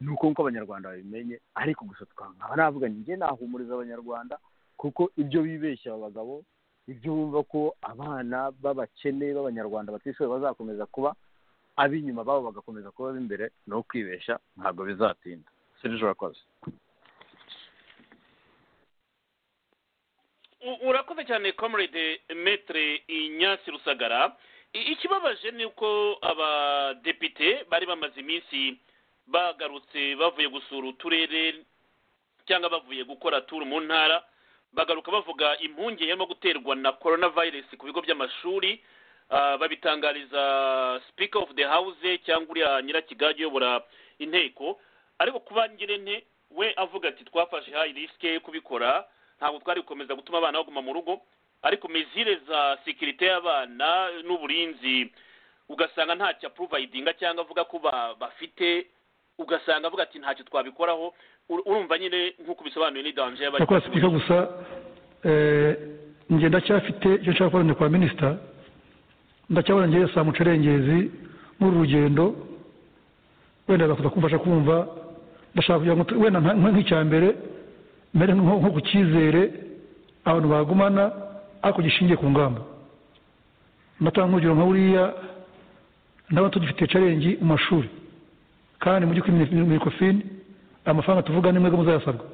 [SPEAKER 7] ni uko nk'uko abanyarwanda babimenye ariko gusa twanga navuga njye nahumuriza abanyarwanda kuko ibyo bibeshya aba bagabo ibyo bumva ko abana b'abakene b'abanyarwanda batishoboye bazakomeza kuba ab'inyuma babo bagakomeza kuba ab'imbere ni uwo kwibeshya ntabwo bizatinda serije urakoze
[SPEAKER 3] U- urakoze cyane comrade metre inyasi rusagara I- ikibabaje ni uko abadepite bari bamaze iminsi bagarutse bavuye gusura uturere cyangwa bavuye gukora turu mu ntara bagaruka bavuga impungenge harimo guterwa na coronavirus ku bigo by'amashuri Ah, babitangariza speaker of the house cyangwa uriya nyirakigage uyobora inteko ariko kuba nyirente we avuga ati twafashe high risk yo kubikora ntabwo twari gukomeza gutuma abana baguma mu rugo ariko mezire za sekirite y'abana n'uburinzi ugasanga ntacyo apuruvayidinga cyangwa avuga ko ba- bafite ugasanga avuga ati ntacyo twabikoraho Ur- urumva nyine nk'uko bisobanuye ni danje y'abari
[SPEAKER 11] nyakubahwa sipika gusa eh, njye ndacyafite icyo nshaka kubona kwa minisita ndacyabona njyewe saa mucerengezi muri uru rugendo wenda agakuza kumfasha kumva ndashaka kugira ngo tu- wenda nka- nka- nk'icya mbere mbere nko nko ku cyizere abantu bagumana ariko gishingiye ku ngamba ndatanga urugero nka buriya ndabona tugifite carengi mu mashuri kandi mu by'ukuri mirikofini amafaranga tuvuga ni mwebwe muzayasabwa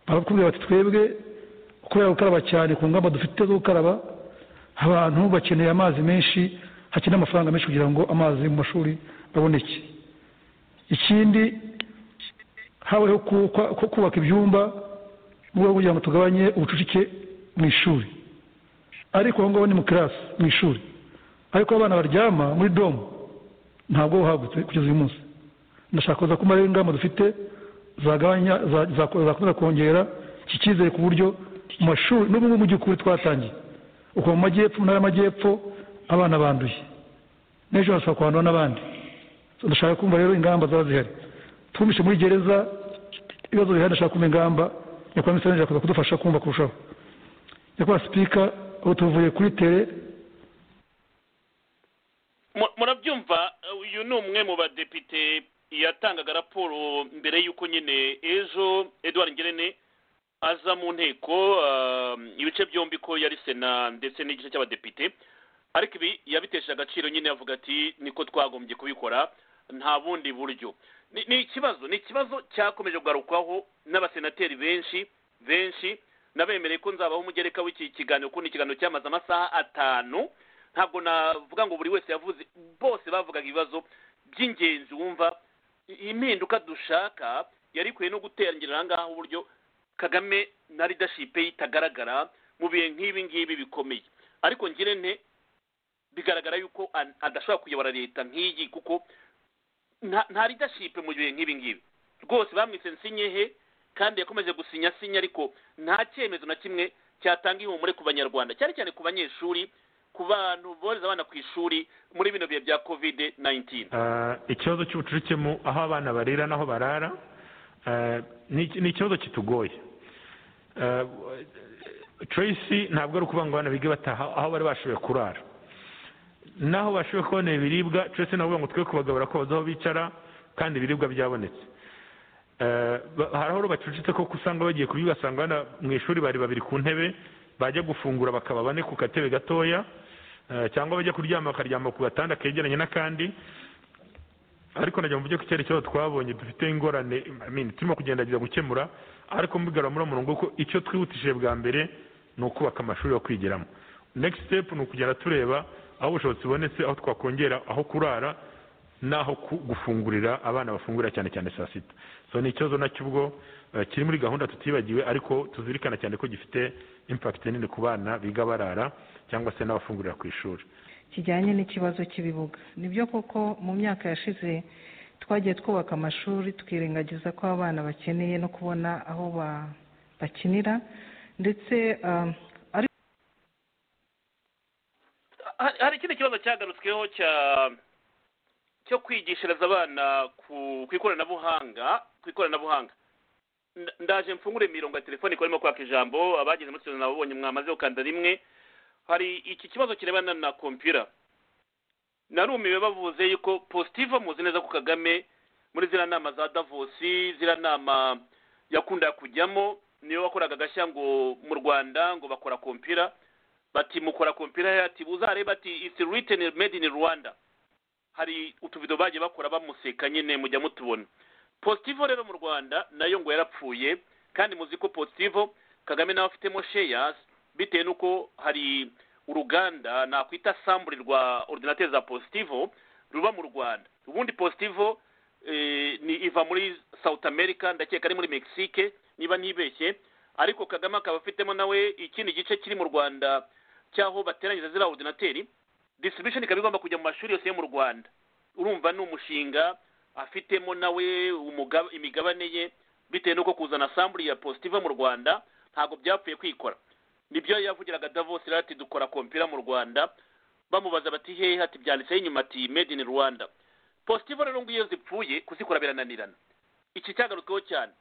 [SPEAKER 11] barakubwira bati twebwe kubera gukaraba cyane ku ngamba dufite zo gukaraba abantu bakeneye amazi menshi hakeneye amafaranga menshi kugira ngo amazi mu mashuri aboneke ikindi habayeho ku- kwa- ku- kubaka ibyumba mu rwego rwo kugira ngo tugabanye ubucucike mu ishuri ariko aho ngaho ni mu kirasi mu ishuri ariko aho abana baryama muri domu ntabwo buhagutse kugeza uyu munsi ndashaka kuza ko rero ingamba dufite zagabanya za- za- zakomeza kongera iki cyizere ku buryo mu mashuri n'ubu ngubu mu by'ukuri twatangiye uko mu majyepfo mu ntara y'amajyepfo abana banduye n'ejo harasaba kwandura n'abandi So, ndashaka kumva rero ingamba zaba zihari twumvishe muri gereza ibibazo bihari ndashaka kumva ingamba nyakubahwa minisitiri yakuza kudufasha kumva kurushaho nyakubahwa sipika ubu tuvuye kuri tere
[SPEAKER 3] Mu- murabyumva uyu ni umwe mu badepite yatangaga raporo mbere y'uko nyine ejo edouard ngerene aza mu nteko ah, ibice byombi ko yari sena ndetse n'igice cy'abadepite ariko ibi yabitesha agaciro nyine yavuga ati niko twagombye kubikora nta bundi buryo Ni- ni ikibazo ni ikibazo cyakomeje kugarukwaho n'abasenateri benshi benshi nabemereye ko nzabaho umugereka w'iki kiganiro kuko ni ikiganiro cyamaze amasaha atanu ntabwo navuga ngo buri wese yavuze bose bavugaga ibibazo by'ingenzi wumva i- impinduka dushaka yari ikwiye no guteranyira aha ngaha uburyo kagame na leadership ye itagaragara mu bihe nk'ibi ngibi bikomeye ariko ngirente bigaragara yuko an- adashobora kuyobora leta nk'iyi kuko nta nta leadership mu bihe nk'ibi ngibi rwose bamwise nsinyehe kandi yakomeje gusinya sinya ariko nta cyemezo na kimwe cyatanga ihumure ku banyarwanda cyane cyane ku banyeshuri ku bantu bohereza abana ku ishuri muri bino bihe bya covid 19
[SPEAKER 9] Ah, ikibazo cy'ubucucike mu aho abana barira n'aho barara ah, ni ni ikibazo kitugoye Ah, tracy ntabwo ari ukuvuga ngo abana bige bataha aho bari bashoboye kurara n'aho bashoboye kubona ibiribwa tracy navuga ngo twe kubagabura ko bazi aho bicara kandi ibiribwa byabonetse hari aho bacucitse koko usanga bagiye kuri basanga bana mu ishuri bari babiri ku ntebe bajya gufungura bakaba bane ku gatebe gatoya eh, cyangwa bajya kuryama bakaryama ku gatanda kegeranye n'akandi ariko najya mu buryo icyerekezo twabonye dufite ingorane I mean, turimo kugerageza gukemura ariko mbigarura muri murongo ko icyo twihutishije bwa mbere ni ukubaka amashuri yo kwigiramo next step ni ukugenda tureba aho ubushobozi bubonetse aho twakongera aho kurara n'aho ku- gufungurira abana bafungurira cyane cyane saa sita so ni ikibazo nacyo ubwo eh, kiri muri gahunda tutibagiwe ariko tuzirikana cyane ko gifite impact nini ku bana biga barara cyangwa se n'abafungurira ku ishuri
[SPEAKER 10] kijyanye n'ikibazo cy'ibibuga nibyo koko mu myaka yashize twagiye twubaka amashuri twirengagiza ko abana bakeneye no kubona aho ba- bakinira ndetse um, ariko
[SPEAKER 3] hari hari ikindi kibazo cyagarutsweho cya cyo kwigishiriza abana ku ku ikoranabuhanga ku ikoranabuhanga Nda- ndaje mfungure imirongo ya telefoni kuko barimo kwaka ijambo abageze muri studio nababonye mwamaze gukanda rimwe hari iki kibazo kirebana na kompiyura narumiwe bavuze yuko positive muzi neza ko kagame muri ziriya nama za davosi ziriya nama yakunda kujyamo niyo wakoraga agashya ngo mu rwanda ngo bakora kompiyura bati mukora kompiyura ati buzarebe ati it's written made in rwanda hari utubido bagiye bakora bamuseka nyine mujya mutubona positivo rero mu rwanda nayo ngo yarapfuye kandi muzi ko positivo kagame nawe afitemo shares bitewe n'uko hari uruganda nakwita sambure rwa ordinateri za positivo ruba mu rwanda ubundi positivo eh, ni iva muri south america ndakeka ari muri mexique niba ntibeshye ariko kagame akaba afitemo nawe ikindi gice kiri mu rwanda cy'aho bateranyiriza ziriya ordinateri distribution ikaba igomba kujya mu mashuri yose yo mu rwanda urumva ni umushinga afitemo nawe umuga- imigabane ye bitewe n'uko kuzana sambure ya positive mu rwanda ntabwo byapfuye kwikora nibyo yavugiraga davos rero ati dukora kompira mu rwanda bamubaza bati hehe ati byanditseho inyuma ati made in rwanda positive rero ngo iyo zipfuye kuzikora birananirana iki cyagarutsweho cyane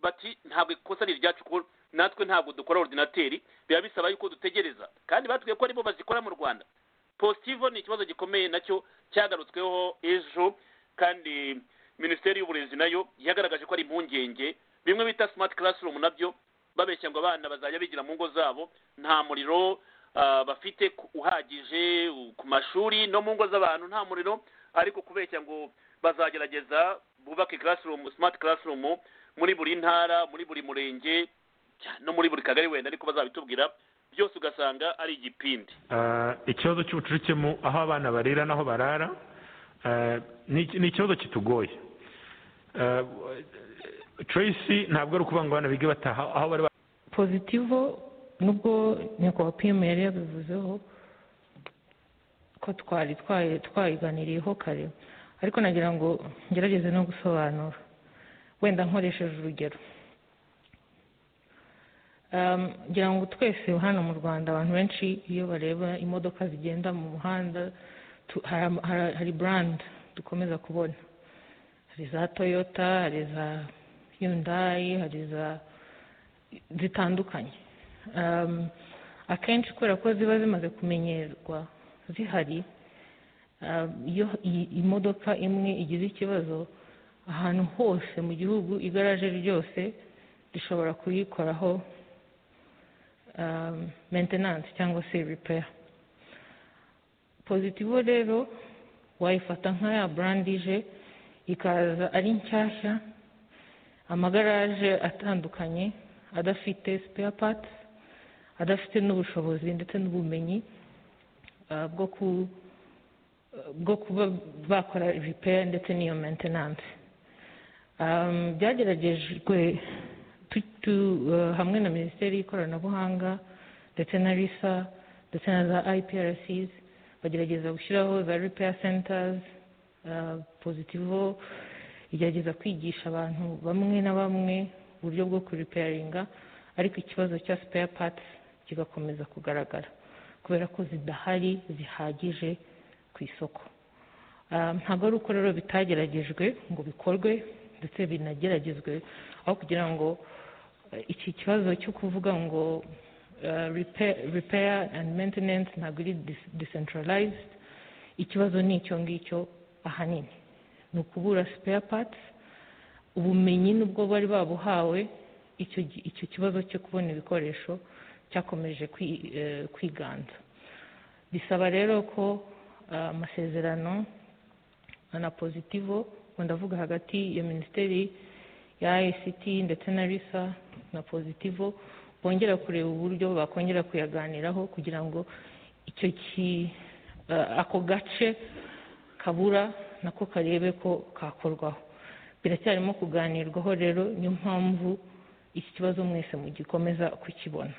[SPEAKER 3] bati ntabwo ikosa ni iryacu kuko natwe ntabwo dukora ordinateri biba bisaba yuko dutegereza kandi batubwiye ko aribo bazikora mu rwanda positivo ni ikibazo gikomeye nacyo cyagarutsweho ejo kandi minisiteri y'uburezi nayo yagaragaje ko ari impungenge bimwe bita smart classroom nabyo babeshya ngo abana bazajya bigira mu ngo zabo nta muriro ah, bafite ku- uhagije u- ku mashuri no mu ngo z'abantu nta muriro ariko kubeshya ngo bazagerageza bubake classroom smart classroom muri buri ntara muri buri murenge no muri buri kagari wenda ariko bazabitubwira byose ugasanga ari igipindi
[SPEAKER 9] Eh, ikibazo cy'ubucucike mu aho abana barira n'aho barara eh, ni iki- ni ikibazo kitugoye Eh, tracy ntabwo ari ukuvuga ngo abana bige bataha aho bari ba-
[SPEAKER 12] pozitivo nubwo nyakubahwa pm yari yabivuzeho ko twari twayi- twayiganiriyeho kare ariko nagira ngo ngerageze no gusobanura wenda nkoresheje urugero Um, ngira ngo twese hano mu rwanda abantu benshi iyo bareba imodoka zigenda mu muhanda tu- hari- hari- hari brand dukomeza kubona hari za toyota hari za yundayi hari za zitandukanye Um, akenshi kubera ko ziba zimaze kumenyerwa zihari um, iyo i- imodoka imwe igize ikibazo ahantu hose mu gihugu igaraje ryose rishobora kuyikoraho um, maintenance cyangwa se repair pozitivo rero wayifata nka ya brand ije ikaza ari nshyashya amagaraje atandukanye adafite spare parts adafite n'ubushobozi ndetse n'ubumenyi ah, bwo ku bwo kuba bakora repair ndetse n'iyo maintenance Um, byageragejwe tu- tu- eh, hamwe na minisiteri y'ikoranabuhanga ndetse na risa ndetse na za iprcs bagerageza gushyiraho za repair centers ah, positivo igerageza kwigisha abantu bamwe na bamwe uburyo bwo kuripeyaringa ariko ikibazo cya spare parts kigakomeza kugaragara kubera ko zidahari zihagije ku isoko Ah, ntabwo ari uko rero bitageragejwe ngo bikorwe ndetse binageragezwe aho kugira ngo eh, iki kibazo cyo kuvuga ngo eh, repair, repair and maintenance ntabwo iri dis- decentralized ikibazo ni icyo ngicyo ahanini ni ukubura spare parts ubumenyi n'ubwo bari babuhawe icyo gi- icyo kibazo cyo kubona ibikoresho cyakomeje kwi- eh, kwiganza bisaba rero ko eh, amasezerano na pozitivo ubwo ndavuga hagati ya minisiteri ya ICT ndetse na risa na pozitivo bongera kureba uburyo bakongera kuyaganiraho kugira ngo icyo ki eh, ako gace kabura nako karebe ko kakorwaho biracyarimo kuganirwaho rero niyo mpamvu iki kibazo mwese mugikomeza kukibona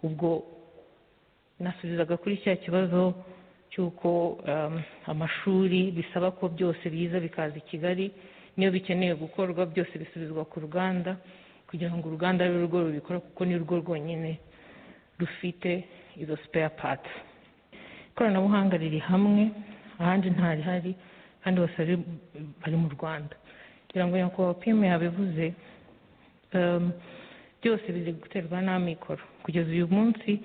[SPEAKER 12] ubwo nasubizaga kuri cya kibazo cy'uko um, amashuri bisaba ko byose biza bikaza i kigali niyo bikeneye gukorwa byose bisubizwa ku ruganda kugira ngo uruganda abe rwo rubikora kuko ni rwo rwonyine rufite izo spare parts ikoranabuhanga riri hamwe ahandi ntarihari kandi bose bari- bari mu rwanda kugira ngo nyakubahwa pime yabivuze em, byose biri guterwa n'amikoro kugeza uyu munsi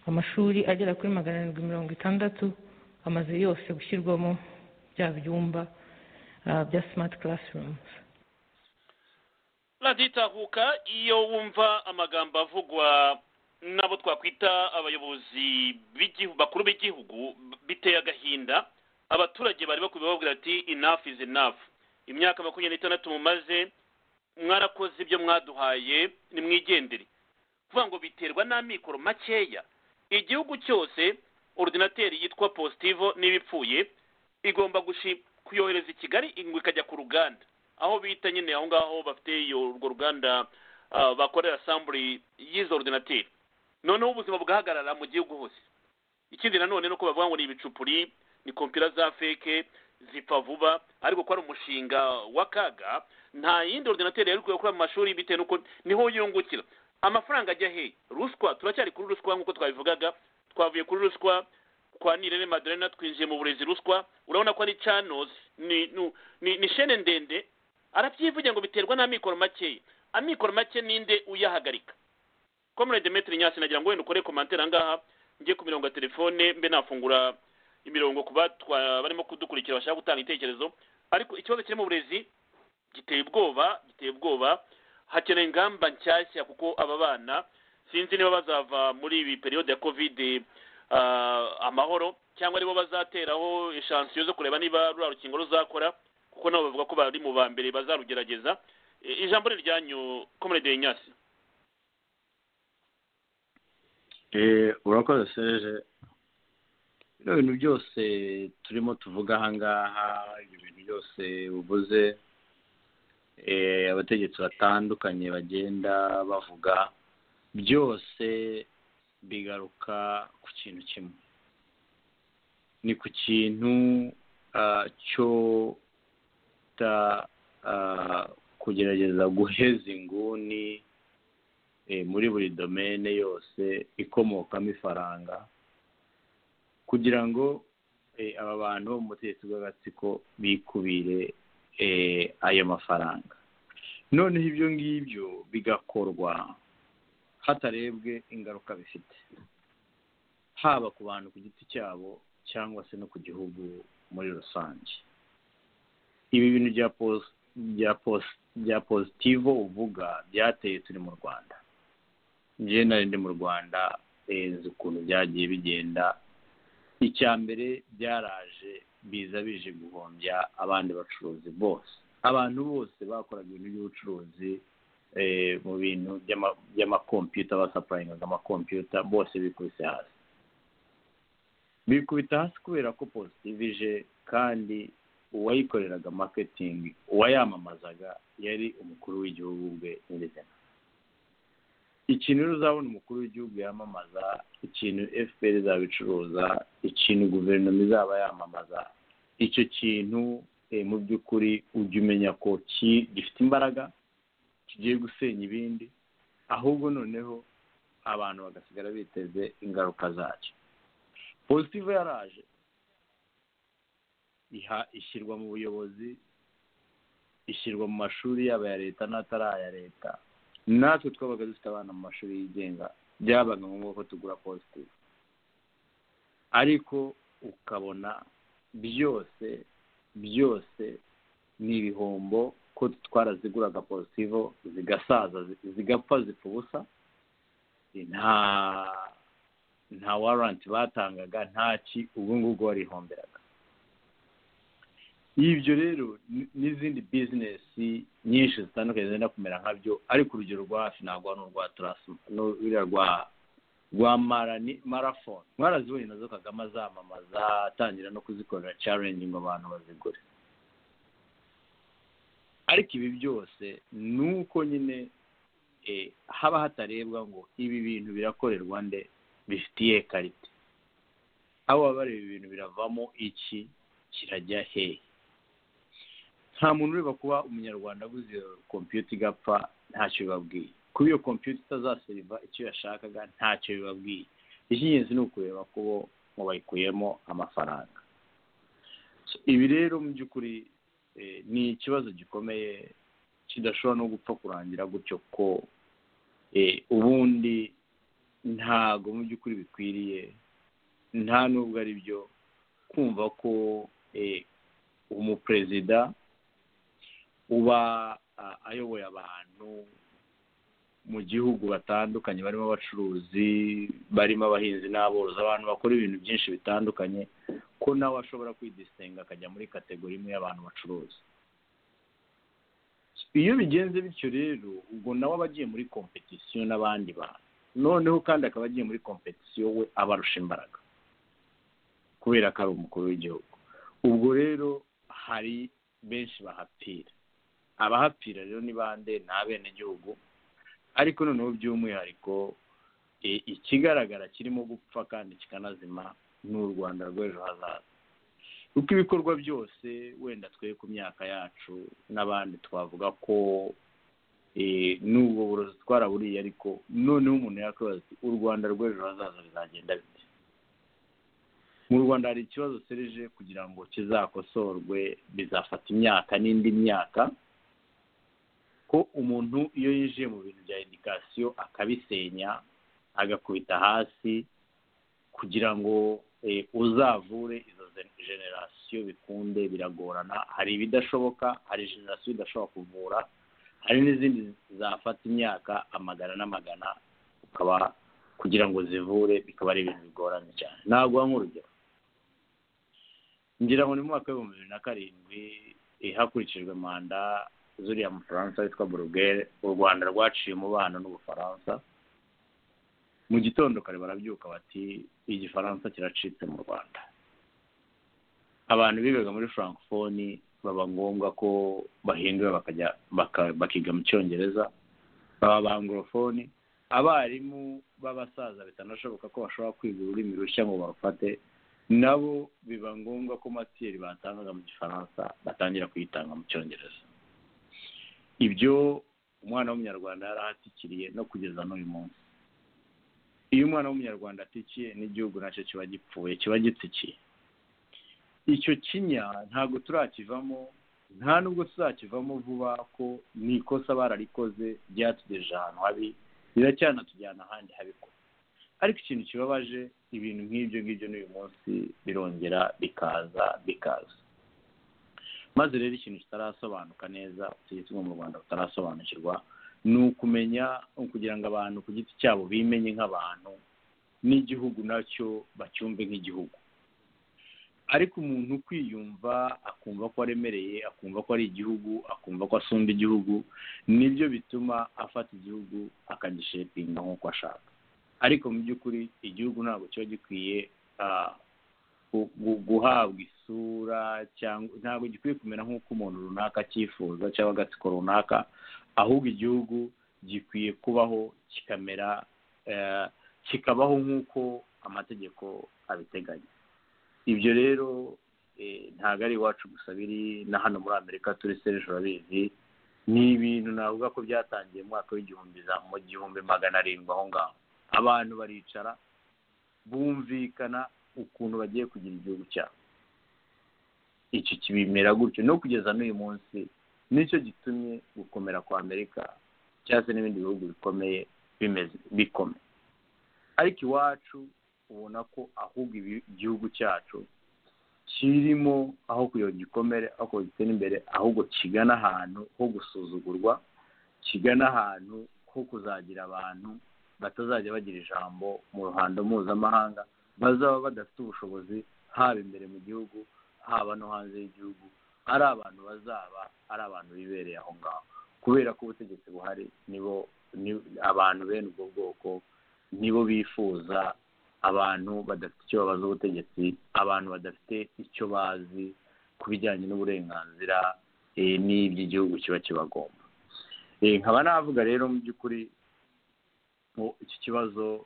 [SPEAKER 12] amashuri agera kuri magana arindwi mirongo itandatu amaze yose gushyirwamo bya byumba eh, bya smart classrooms
[SPEAKER 3] radiyo itahuka iyo wumva amagambo avugwa n'abo twakwita abayobozi b'igihu- bakuru b'igihugu b- biteye agahinda abaturage bari bakwiye bababwira ati enough is enough imyaka makumyabiri n'itandatu mumaze mwarakoze ibyo mwaduhaye nimwigendere kuvuga ngo biterwa n'amikoro makeya igihugu cyose ordinateri yitwa positivo niba ipfuye igomba gushi- kuyohereza i kigali ngo ikajya ku ruganda aho bita nyine aho ngaho bafite iyo urwo ruganda ah, bakorera samburi y'izo ordinateri noneho ubuzima bugahagarara mu gihugu hose ikindi nanone ni uko bavuga ngo ni ibicupuri ni kompiyuta za feke zipfa vuba ariko ko ari umushinga w'akaga nta yindi ordinateri yari ikwiye gukora mu mashuri bitewe n'uko niho yungukira amafaranga ajya he ruswa turacyari kuri ruswa nk'uko twabivugaga twavuye kuri ruswa kwa nirere maderena twinjiye mu burezi ruswa urabona ko ari channels ni nu- ni, ni shene ndende arabyivugira ngo biterwa n'amikoro makeya amikoro make ninde uyahagarika comrade metri nyasi nagira ngo wenda ukore komantere ahangaha njye ku mirongo ya telefone mbe nafungura imirongo ku batwa barimo kudukurikira bashaka gutanga ibitekerezo ariko ikibazo kiri mu burezi giteye ubwoba giteye ubwoba hakeneye ingamba nshyashya kuko aba bana sinzi niba bazava muri ibi periyode ya covid ah, amahoro cyangwa aribo bazateraho eshansiyo zo kureba niba ruriya rukingo ruzakora kuko nabo bavuga ko bari mu ba mbere bazarugerageza E, ijambo ni ryanyu comrade nyasi
[SPEAKER 7] Eh, urakoze serge bino bintu byose turimo tuvuga ahangaha ibyo bintu byose uvuze eh, abategetsi batandukanye bagenda bavuga byose bigaruka ku kintu kimwe ni ku kintu ah, cyo ta, ah, kugerageza guheza inguni eh, muri buri domene yose ikomokamo ifaranga kugira ngo eh, aba bantu bo mu butegetsi bw'agatsiko bikubire eh, ayo mafaranga noneho ibyo ngibyo bigakorwa hatarebwe ingaruka bifite haba ku bantu ku giti cyabo cyangwa se no ku gihugu muri rusange ibi bintu bya pos- bya pos- bya positivo uvuga byateye turi mu rwanda njyewe nari ndi mu rwanda eh, nzi ukuntu byagiye bigenda icya mbere byaraje biza bije guhombya abandi bacuruzi bose abantu bose bakoraga ibintu by'ubucuruzi eh, mu bintu by'ama- by'amakompiyuta basapurayingaga amakompiyuta bose bikubise hasi bikubita hasi kubera ko positivi ije kandi uwayikoreraga maketingi uwayamamazaga yari umukuru w'igihugu ubwe nyirizina ikintu rero uzabona umukuru w'igihugu yamamaza ikintu fpr izaba icuruza ikintu guverinoma izaba yamamaza icyo kintu eh, mu by'ukuri ujya umenya ko ki- gifite imbaraga kigiye gusenya ibindi ahubwo noneho abantu bagasigara biteze ingaruka zacyo positive yaraje iha ishyirwa mu buyobozi ishyirwa mu mashuri yaba aya leta n'atari aya leta natwe twabaga dufite abana mu mashuri yigenga byabaga ngombwa ko tugura positifu ariko ukabona byose byose ni ibihombo ku ko twaraziguraga porosivo zigasaza zigapfa zipfa ubusa nta nta waranti batangaga nta ki ubu ngubu warihomberaga ibyo rero ni- n'izindi bizinesi nyinshi zitandukanye zenda kumera nkabyo ariko urugero rwa hafi ntabwo ari urwa turasi n'uriya rwa rwa marani marafone mwarazibonye nazo kagame azamamaza atangira no kuzikorera challenge ngo abantu bazigure ariko ibi byose ni uko nyine eh, haba hatarebwa ngo ibi bintu birakorerwa nde bifitiye karite aho baba bareba ibintu biravamo iki kirajya hehe nta muntu ureba kuba umunyarwanda aguze iyo kompiyuta igapfa ntacyo bibabwiye kuba iyo kompiyuta itazaseriva icyo yashakaga ntacyo bibabwiye icy'ingenzi ni ukureba ko bo ngo bayikuyemo amafaranga So, ibi rero mu by'ukuri eh, ni ikibazo gikomeye kidashobora no gupfa kurangira gutyo ko eh, ubundi ntago mu by'ukuri bikwiriye nta nubwo ari byo kumva ko eh, umuperezida uba ah, ayoboye abantu mu gihugu batandukanye barimo abacuruzi barimo abahinzi n'aborozi abantu bakora ibintu byinshi bitandukanye ko nawe ashobora kwidisitinga akajya muri kategori imwe y'abantu bacuruza iyo bigenze bityo rero ubwo nawe aba agiye muri kompetisiyo n'abandi bantu noneho kandi akaba agiye muri kompetisiyo we abarusha imbaraga kubera ko ari umukuru w'igihugu ubwo rero hari benshi bahapfira abahapfira rero ni bande ni abenegihugu ariko noneho by'umwihariko e, ikigaragara kirimo gupfa kandi kikanazima ni u rwanda rw'ejo hazaza kuko ibikorwa byose wenda twe ku myaka yacu n'abandi twavuga ko e, n'ubwo burozi twaraburiye ariko noneho umuntu yakwibaza ati u rwanda rw'ejo hazaza bizagenda bite mu rwanda hari ikibazo serije kugira ngo kizakosorwe bizafata imyaka n'indi myaka ko umuntu iyo yinjiye mu bintu bya edikasiyo akabisenya agakubita hasi kugira ngo eh, uzavure izo ze- generasiyo bikunde biragorana hari ibidashoboka hari generasiyo idashobora kuvura hari n'izindi zafata imyaka amagana n'amagana ukaba kugira ngo zivure bikaba ari ibintu bigoranye cyane naguha nk'urugero ngira ngo ni mu mwaka w'ibihumbi bibiri na karindwi eh, hakurikijwe manda zuriya mufaransa witwa burugere u rwanda rwaciye umubano n'ubufaransa mu gitondo kare barabyuka bati igifaransa kiracitse mu rwanda abantu bigaga muri francofoni baba ngombwa ko bahindura bakajya baka- bakiga mu cyongereza baba banglofoni abarimu b'abasaza bitanashoboka ko bashobora kwiga ururimi rushya ngo barufate nabo biba ngombwa ko matiyeri batangaga mu gifaransa batangira kuyitanga mu cyongereza ibyo umwana w'umunyarwanda yari ahatikiriye no kugeza n'uyu munsi iyo umwana w'umunyarwanda atikiye n'igihugu nacyo kiba gipfuye kiba gitsikiye icyo kinya ntabwo turakivamo nta nubwo tuzakivamo vuba ko ni ikosa bararikoze ryatugejeje ahantu habi riracyanatujyana ahandi habi ko ariko ikintu kibabaje ibintu nk'ibyo ngibyo n'uyu munsi birongera bikaza bikaza maze rero ikintu kitarasobanuka neza ubutegetsi bwo mu rwanda butarasobanukirwa ni ukumenya kugira ngo abantu ku giti cyabo bimenye nk'abantu n'igihugu nacyo bacyumve nk'igihugu ariko umuntu kwiyumva akumva ko aremereye akumva ko ari igihugu akumva ko asumba igihugu nibyo bituma afata igihugu akagishetinga nk'uko ashaka ariko mu by'ukuri igihugu ntabwo kiba gikwiye ah, gu- gu- guhabwa isura cyangwa ntabwo gikwiye kumera nk'uko umuntu runaka acyifuza cyangwa agatsiko runaka ahubwo igihugu gikwiye kubaho kikamera eh, kikabaho nk'uko amategeko abiteganya ibyo rero eh, ntabwo ari iwacu gusa biri na hano muri amerika turi sereje urabizi ni ibintu navuga ko byatangiye mu mwaka w'igihumbi za mu gihumbi magana arindwi aho ngaho abantu baricara bumvikana ukuntu bagiye kugira igihugu cyabo icyo kibimera gutyo no kugeza n'uyu munsi nicyo gitumye gukomera kwa amerika cyangwa se n'ibindi bihugu bikomeye bimeze bikomeye ariko iwacu ubona ko ahubwo ibi- igihugu cyacu kirimo aho kugira igikomere aho kugira gitere imbere ahubwo kigana ahantu ho gusuzugurwa kigana ahantu ho kuzagira abantu batazajya bagira ijambo mu ruhando mpuzamahanga bazaba badafite ubushobozi haba imbere mu gihugu haba no hanze y'igihugu ari abantu bazaba ari abantu bibereye aho ngaho kubera ko ubutegetsi buhari nibo ni- abantu bene ubwo bwoko nibo bifuza abantu badafite icyo babaza ubutegetsi abantu badafite icyo bazi ku bijyanye n'uburenganzira eh, n'iby'igihugu kiba kibagomba Eh, nkaba navuga rero mu by'ukuri ngo iki kibazo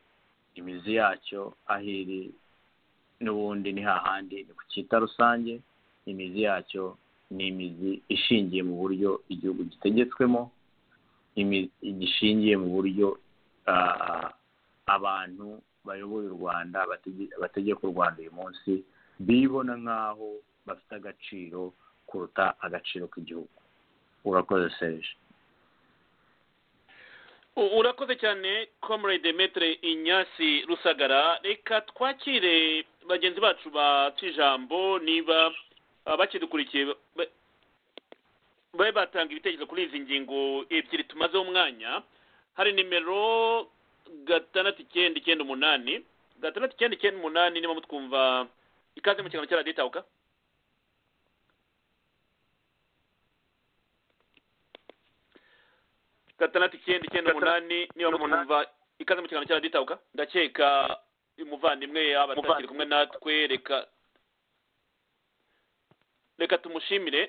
[SPEAKER 7] imizi yacyo aho iri n'ubundi ni hahandi ni ku cyita rusange imizi yacyo ni imizi ishingiye mu buryo igihugu gitegetswemo imizi gishingiye mu buryo ah, abantu bayoboye u rwanda batege- bategeka u rwanda uyu munsi bibona nk'aho bafite agaciro kuruta agaciro k'igihugu urakoze serge
[SPEAKER 3] U- urakoze cyane comrade metre inyasi rusagara reka twakire bagenzi bacu baca ijambo niba ah, bakidukurikiye ba- ba- babe batanga ibitekerezo kuri izi ngingo ebyiri tumazeho umwanya hari nimero gatandatu icyenda icyenda umunani gatandatu icyenda icyenda umunani niba mutwumva ikaze mu kiganiro cya radiyo itahuka gatandatu icyenda icyenda umunani niba mutumva ikaze mu kiganiro cya radiyo itahuka ndakeka umuvandimwe yaba atakiri kumwe natwe reka reka tumushimire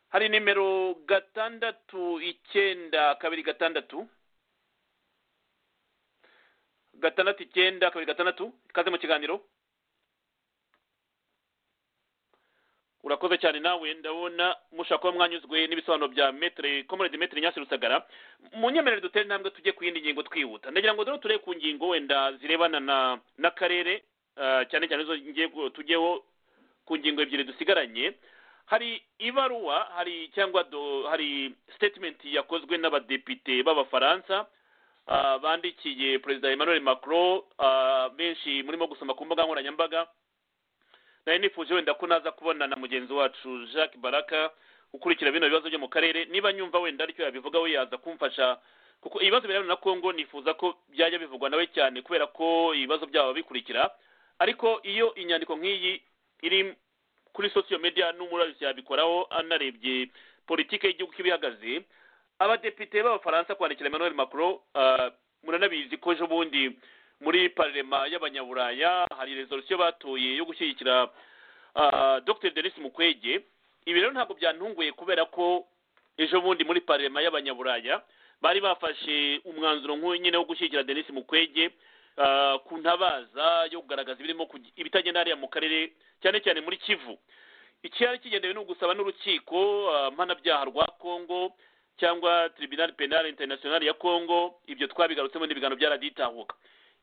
[SPEAKER 3] hari nimero gatandatu icyenda kabiri gatandatu gatandatu icyenda kabiri gatandatu ikaze mu kiganiro urakoze cyane nawe ndabona mushaka kuba mwanyuzwe n'ibisobanuro bya metere komoredi metere nyasi rusagara munyemerere dutere intambwe tujye ku yindi ngingo twihuta ndagira ngo rero turebe ku ngingo wenda zirebana na n'akarere ah, cyane cyane izo ngiye gu- tujyeho ku ngingo ebyiri dusigaranye hari ibaruwa hari cyangwa do- hari statement yakozwe n'abadepite b'abafaransa ah, bandikiye perezida emmanuel macron ah, benshi murimo gusoma ku mbuga nkoranyambaga nari nifuje wenda ko naza kubona na mugenzi wacu jacques baraka ukurikira bino bibazo byo mu karere niba nyumva wenda aricyo yabivuga we yaza kumfasha kuko ibibazo birebana na kongo nifuza ko byajya bivugwa nawe cyane kubera ko ibibazo byabo bikurikira ariko iyo inyandiko nk'iyi iri kuri sosiyo media n'umurabisi yabikoraho anarebye politike y'igihugu uko iba ihagaze abadepite b'abafaransa kwandikira emmanuel macron ah, muranabizi ko ejo bundi muri parlema y'abanyaburaya hari resolusiyo batoye yo gushyigikira ah, dr denis mukwege ibi rero ntabwo byantunguye kubera ko ejo bundi muri parlema y'abanyaburaya bari bafashe umwanzuro nk'uyu nyine wo gushyigikira denis mukwege ah, ku ntabaza yo kugaragaza ibirimo kugi- ibitagenda hariya mu karere cyane cyane muri kivu icyari kigendewe ni ugusaba n'urukiko ah, mpanabyaha rwa kongo cyangwa tribunal penal international ya kongo ibyo twabigarutsemo n'ibiganiro byaraditahuka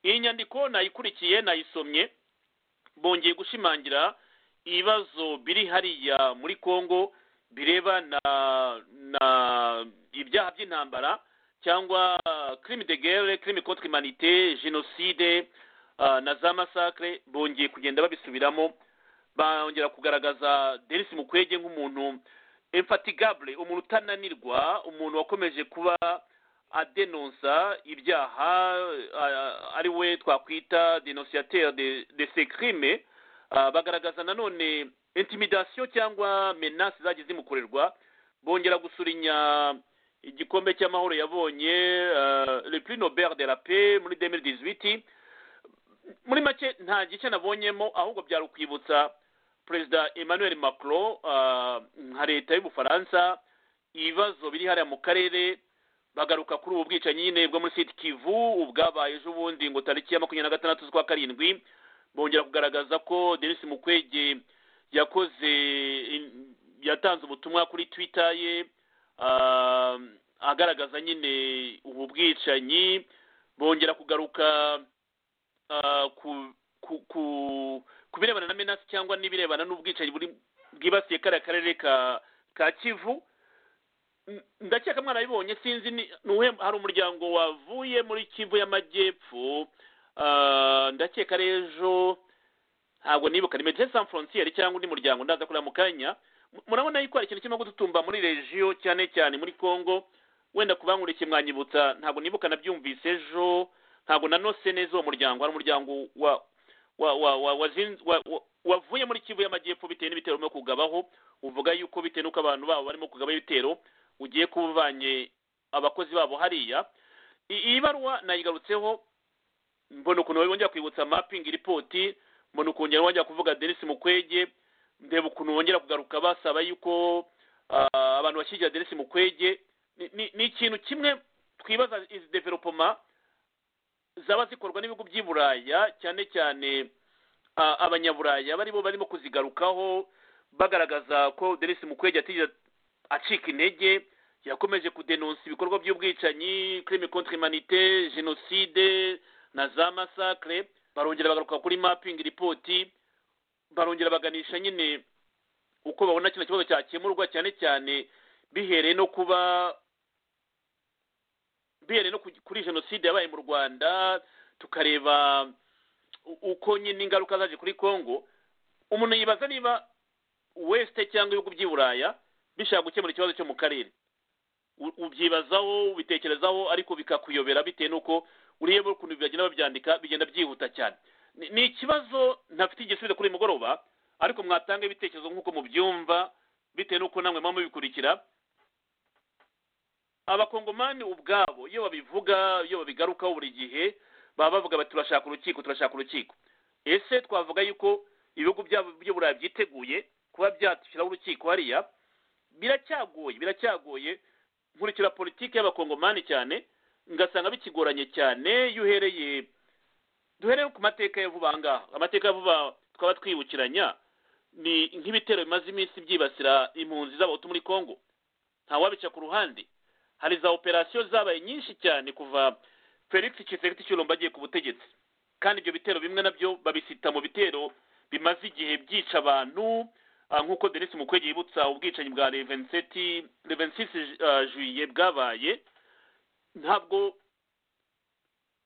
[SPEAKER 3] iyi nyandiko nayikurikiye nayisomye bongeye gushimangira ibibazo biri hariya muri kongo bireba na na ibyaha by'intambara cyangwa crime de guerre crime contre humanité genocide ah, na za massacre bongeye kugenda babisubiramo bongera kugaragaza denis mukwege nk'umuntu infatigable umuntu utananirwa umuntu wakomeje kuba adenonsa ibyaha ah, ari we twakwita denunciateur de, de ces crimes Ah, bagaragaza nanone intimidation cyangwa menace zagiye zimukorerwa bongera gusurinya igikombe cy'amahoro yabonye ah, le prix nobel de la paix muri 2018 muri make nta gice nabonyemo ahubwo byari ukwibutsa perezida emmanuel macron ah, nka leta y'ubufaransa ibibazo biri hariya mu karere bagaruka kuri ubu bwicanyi nyine bwo muri siti kivu ubwabaye ejo bundi ngo tariki ya makumyabiri na gatandatu z'ukwa karindwi bongera kugaragaza ko denis mukwege yakoze yatanze ubutumwa kuri twitter ye ah, agaragaza nyine ubu bwicanyi bongera kugaruka ah, ku ku ku ku birebana na menasi cyangwa n'ibirebana n'ubwicanyi buri bwibasiye kariya karere ka ka kivu N- ndakeka mwarabibonye sinzi ni nuhe hari umuryango wavuye muri kivu y'amajyepfo ah, ndakeka rero ejo ntabwo nibuka ni medecin sans frontiere cyangwa undi muryango ndaza kureba mu kanya murabona yuko hari ikintu kirimo gututumba muri regiyo cyane cyane muri congo wenda kubankurikiye mwanyibutsa ntabwo nibuka nabyumvise ejo ntabwo nanose neza uwo muryango ari umuryango wa wa wa wa wazinze wa wa- wavuye muri kivu y'amajyepfo bitewe n'ibitero barimo kugabaho uvuga yuko bitewe n'uko abantu babo barimo kugaba ibitero ugiye kuba uvanye abakozi babo hariya I- iyi baruwa nayigarutseho mbona ukuntu wowe wongera kwibutsa mapping ripoti mbona ukuntu wongera kuvuga denise mukwege ndeba ukuntu wongera kugaruka basaba yuko ah, abantu bashyigikira denise mukwege Ni- ni- ni ikintu kimwe twibaza izi developoma zaba zikorwa n'ibihugu by'i buraya cyane cyane ah, abanyaburaya bari bo barimo kuzigarukaho bagaragaza ko denise mukwege atigeze acika intege yakomeje kudenonsa ibikorwa by'ubwicanyi crime contre humanité jenoside na za masakre barongera bagaruka kuri mapping ripoti barongera baganisha nyine uko babona kino kibazo cyakemurwa cyane cyane bihereye no kuba bihereye no ku- kuri jenoside yabaye mu rwanda tukareba u- uko nyine ingaruka zaje kuri congo umuntu yibaza niba weste cyangwa ibihugu by'i buraya bishaka gukemura ikibazo cyo mu karere U- ubyibazaho ubitekerezaho ariko bikakuyobera bitewe n'uko ureba ukuntu bagenda babyandika bigenda byihuta cyane Ni- ni ikibazo ntafite igisubizo kuri uyu mugoroba ariko mwatanga ibitekerezo nk'uko mubyumva bitewe n'uko namwe muba mubikurikira abakongomani ubwabo iyo babivuga iyo babigarukaho buri gihe baba bavuga bati turashaka urukiko turashaka urukiko ese twavuga yuko ibihugu byabo by'uburayi byiteguye kuba byashyiraho urukiko hariya biracyagoye biracyagoye nkurikira politiki y'abakongomani cyane ngasanga bikigoranye cyane iyo uhereye duhereye ku mateka ya vuba aha ngaha amateka ya vuba twaba twibukiranya ni nk'ibitero bimaze iminsi byibasira impunzi z'abahutu muri congo ntawabica ku ruhande hari za operasiyo zabaye nyinshi cyane kuva felix kisekiti cyurumba agiye ku butegetsi kandi ibyo bitero bimwe nabyo babisita mu bitero bimaze igihe byica abantu ah, nk'uko denise mukwege yibutsa ubwicanyi bwa levenseti levensisi juye bwabaye ntabwo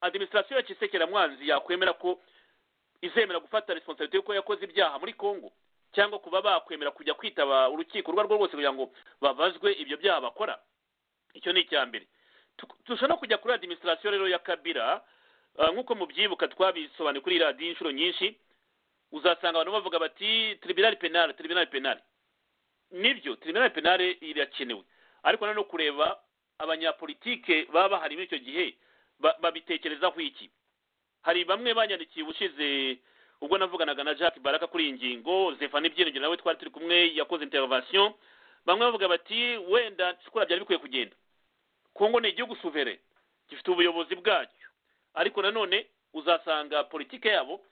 [SPEAKER 3] adiminisitirasiyo ya kisekeramwanzi yakwemera ko izemera gufata responsabilité yuko yakoze ibyaha muri congo cyangwa kuba bakwemera kujya kwitaba urukiko urwo ari rwo rwose kugira ngo babazwe ibyo byaha bakora icyo ni icya mbere Tu- turusha no kujya kuri adiminisitirasiyo rero ya kabira ah, nk'uko mubyibuka twabisobanuye kuri radiyo inshuro nyinshi uzasanga abantu bavuga bati tribunal penal tribunal penal nibyo tribunal penal irakenewe ariko nanone kureba abanyapolitike baba bahari muri icyo gihe ba- babitekerezaho iki hari bamwe banyandikiye ubushize ubwo navuganaga na jacques baraka kuri iyi ngingo zefani byiringiro nawe twari turi kumwe yakoze intervention bamwe bavuga bati wenda shukura byari bikwiye kugenda kongo ni igihugu suvere gifite ubuyobozi bwacyo ariko nanone uzasanga politike yabo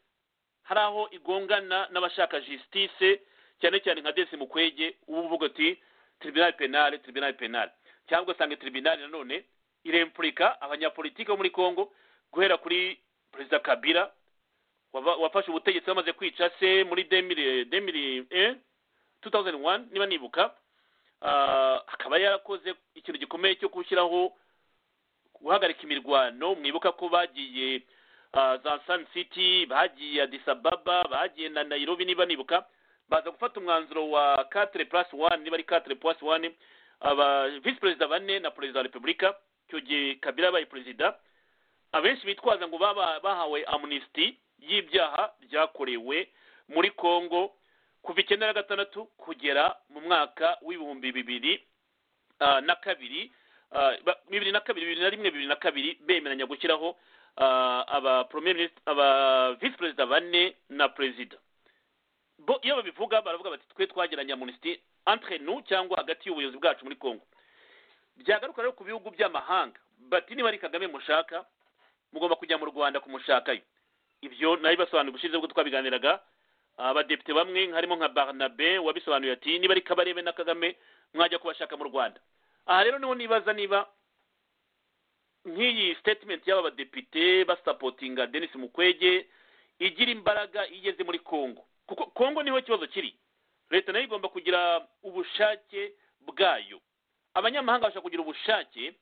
[SPEAKER 3] hari aho igongana n'abashaka justice cyane cyane nka desi mukwege uba uvuga ati tribunal penal tribunal penal cyangwa ugasanga tribunal nanone irempurika abanyapolitike bo muri congo guhera kuri perezida kabila waba- wafashe ubutegetsi bamaze kwica se muri 2000 2001 2001 niba nibuka Ah, akaba yarakoze ikintu gikomeye cyo gushyiraho guhagarika imirwano mwibuka ko bagiye ah, za san city bagiye Addis Ababa bagiye na nairobi niba nibuka baza gufata umwanzuro wa 4 plus 1 niba ari 4 plus 1 aba vice perezida bane na perezida wa repubulika icyo gihe kabila yabaye perezida abenshi bitwaza ngo baba bahawe amnesty y'ibyaha byakorewe muri congo kuva icyenda na gatandatu kugera mu mwaka w'ibihumbi bibiri ah, na kabiri ah, ba- bibiri na kabiri bibiri na rimwe bibiri na kabiri bemeranya gushyiraho ah, aba premier minister aba vice perezida bane na perezida bo iyo babivuga baravuga bati twe twagiranye amnesty entre nous cyangwa hagati y'ubuyobozi bwacu muri congo byagaruka rero ku bihugu by'amahanga bati niba ari kagame mushaka mugomba kujya mu rwanda kumushakayo ibyo nabibasobanuriye ubushize ubwo twabiganiraga abadepite bamwe harimo nka barnabe wabisobanuye ati niba ari kabarebe na kagame mwajya kubashaka mu rwanda aha rero niho nibaza niba nk'iyi statement y'aba badepite basapotinga denis mukwege igira imbaraga iyo igeze muri congo kuko congo niho ikibazo kiri leta nayo igomba kugira ubushake bwayo abanyamahanga bashobora kugira ubushake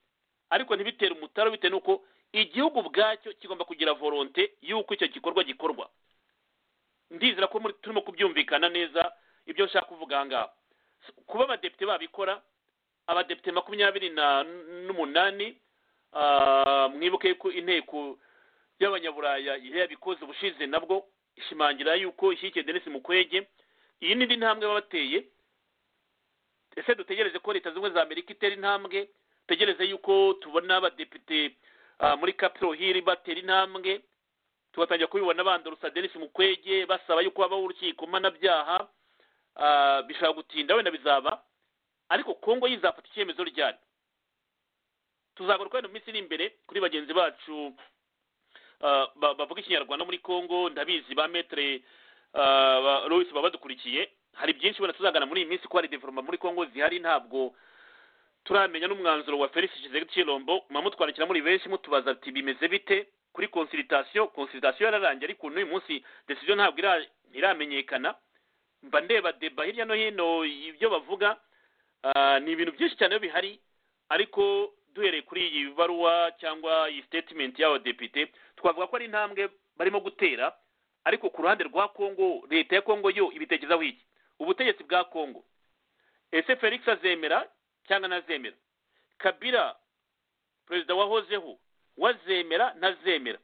[SPEAKER 3] ariko ntibitere umutaro bitewe n'uko igihugu ubwacyo kigomba kugira volonte y'uko icyo gikorwa gikorwa ndizera ko muri- turimo kubyumvikana neza ibyo nshaka kuvuga aha ngaha kuba abadepite babikora abadepite makumyabiri na- n'umunani ah, mwibuke yuko inteko y'abanyaburaya yabikoze ubushize nabwo ishimangira yuko ishyigikiye denise mukwege iyi n'indi ntambwe baba bateye ese dutegereze ko leta zimwe za amerika itera intambwe dutegereze yuko tubona abadepite ah, muri capitol hill batera intambwe tugatangira kubibona bandurusa denise mukwege basaba yuko habaho urukiko mpanabyaha ah, bishobora gutinda wenda bizaba ariko kongo yizafata icyemezo ryari tuzagaruka wenda mu minsi iri imbere kuri bagenzi bacu ah, ba- bavuga ikinyarwanda muri kongo ndabizi ba metere louis baba badukurikiye hari byinshi wenda tuzagana muri iyi minsi ko hari development muri kongo zihari ntabwo turamenya n'umwanzuro wa felix kizegiti kirombo mwamutwandikira muri benshi mutubaza ati bimeze bite kuri consultation consultation yararangiye ariko n'uyu munsi decision ntabwo ira- ntiramenyekana mba ndeba deba hirya no hino ibyo bavuga Ah, ni ibintu byinshi cyane biba bihari ariko duhereye kuri iyi baruwa cyangwa iyi statement y'abadepite twavuga ko ari intambwe barimo gutera ariko ku ruhande rwa kongo leta ya kongo yo ibitekerezaho iki ubutegetsi bwa kongo ese felix azemera cyangwa ntazemera kabila perezida wahozeho wazemera ntazemera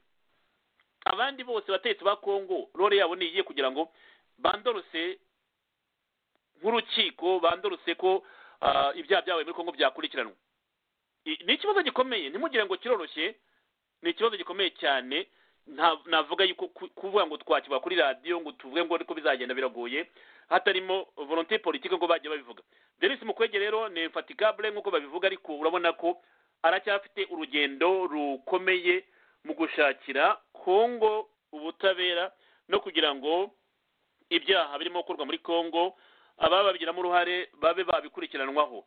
[SPEAKER 3] abandi bose bategetsi ba kongo role yabo ni iyihe kugira ngo bandorose nk'urukiko bandorose ko ah, ibyaha byabaye muri kongo byakurikiranwa I- ni ikibazo gikomeye ntimugire ngo kiroroshye ni ikibazo gikomeye cyane nta- navuga yuko ku- kuvuga ngo twakivuga kuri radiyo ngo tuvuge ngo ariko bizagenda biragoye hatarimo volonté politique ngo bajya babivuga denis mukwege rero ni infatigable nk'uko babivuga ariko urabona ko aracyafite urugendo rukomeye mu gushakira kongo ubutabera no kugira ngo ibyaha birimo gukorwa muri kongo ababa babigiramo uruhare babe babikurikiranwaho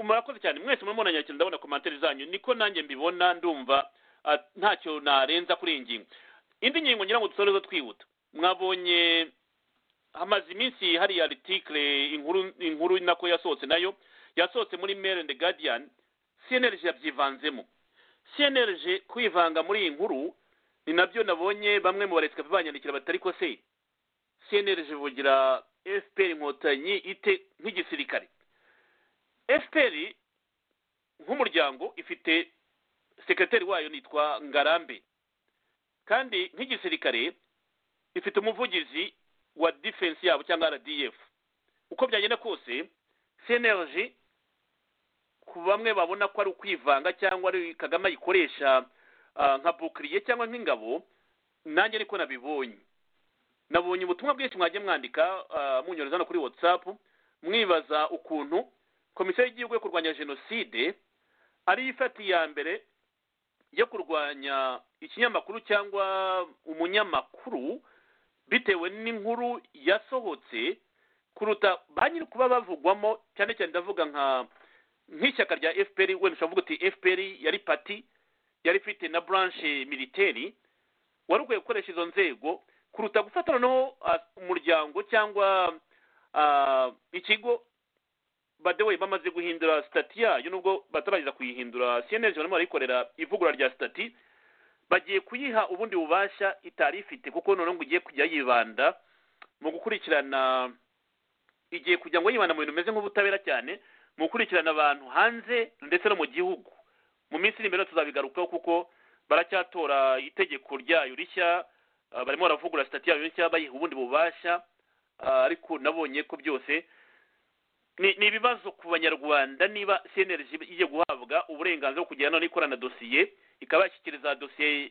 [SPEAKER 3] murakoze cyane mwese murimo muranyakira ndabona komantere zanyu niko nanjye mbibona ndumva ah, ntacyo narenza kuri iyi ngingo indi ngingo ngira ngo dusorezo twihuta mwabonye hamaze iminsi hariya article inkuru inkuru nako yasohotse nayo yasohotse muri Mail and the Guardian CNLG yabyivanzemo CNLG kwivanga muri iyi nkuru ni nabyo nabonye bamwe mu baresikapi banyandikira batari ko se CNLG ivugira FPR inkotanyi ite nk'igisirikare fpr nk'umuryango ifite sekreteri wayo nitwa ngarambe kandi nk'igisirikare ifite umuvugizi wa defense yabo cyangwa rdf uko byagenda kose cnlg ku bamwe babona ko ari ukwivanga cyangwa ari kagame ayikoresha ah, nka bukiriye cyangwa nk'ingabo nanjye ariko nabibonye nabonye ubutumwa bwinshi mwagiye mwandika ah, munyohereza no kuri whatsapp mwibaza ukuntu komisiyo y'igihugu yo kurwanya jenoside ariyo ifata iya mbere yo kurwanya ikinyamakuru cyangwa umunyamakuru bitewe n'inkuru yasohotse kuruta ba nyiri kuba bavugwamo cyane cyane ndavuga nka nk'ishyaka rya fpr wenda ushobora kuvuga uti fpr yari pati yari ifite na branche militeri wari ukwiye gukoresha izo nzego kuruta gufata noneho ah, umuryango cyangwa ah, ikigo by the way bamaze guhindura sitati yayo nubwo batarageza kuyihindura cnlg barimo barayikorera ivugurura rya sitati bagiye kuyiha ubundi bubasha itari ifite kuko noneho ngo igiye kujya yibanda mu gukurikirana igiye kujya ngo yibanda mu bintu bimeze nk'ubutabera cyane mu gukurikirana abantu hanze ndetse no mu gihugu mu minsi iri imbere tuzabigarukaho kuko baracyatora itegeko ryayo rishya ah, barimo baravugurura sitati yayo rishya bayiha ubundi bubasha ah, ariko nabonye ko byose ni ni ibibazo ku banyarwanda niba cnlg igiye guhabwa uburenganzira bwo kugirana n'ikorana dosiye ikaba yashyikiriza dosiye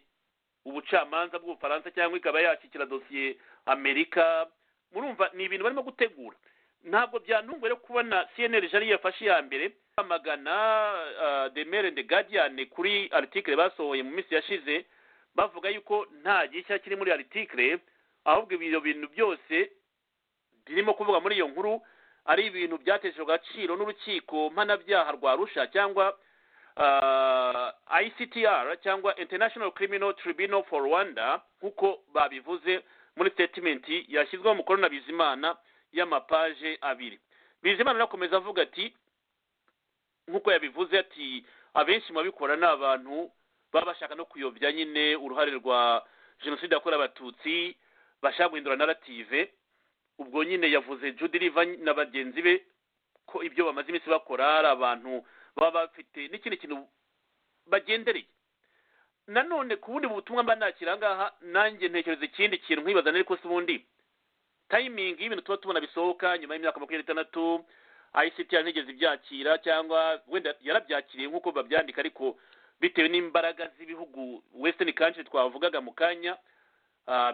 [SPEAKER 3] ubucamanza bw'ubufaransa cyangwa ikaba yashyikira dosiye amerika murumva ni ibintu barimo gutegura ntabwo byantunguye rero kubona cnlg ariyo yafashe iya mbere bamagana the mail and the guardian kuri article basohoye mu minsi yashize bavuga yuko nta gishya kiri muri article ahubwo ibyo bintu byose birimo kuvuga muri iyo nkuru ari ibintu byateshejwe agaciro n'urukiko mpanabyaha rwa rusha cyangwa ah, ictr cyangwa international criminal tribunal for rwanda nk'uko babivuze muri statement yashyizweho umukono na bizimana y'amapaje abiri bizimana arakomeza avuga ati nk'uko yabivuze ati abenshi mu babikora ni abantu baba bashaka no kuyobya nyine uruhare rwa jenoside yakorewe abatutsi bashaka guhindura narative ubwo nyine yavuze jude riva na bagenzi be ko ibyo bamaze iminsi bakora ari abantu baba bafite n'ikindi kintu bagendereye nanone ku bundi butumwa mba nakira ngaha nanjye ntekereza ikindi kintu nkibaza ariko si ubundi tayimingi y'ibintu tuba tubona bisohoka nyuma y'imyaka makumyabiri n'itandatu ayisiti ntigeze ibyakira cyangwa wenda yarabyakiriye nk'uko babyandika ariko bitewe n'imbaraga z'ibihugu wesitani kanshi twavugaga mu kanya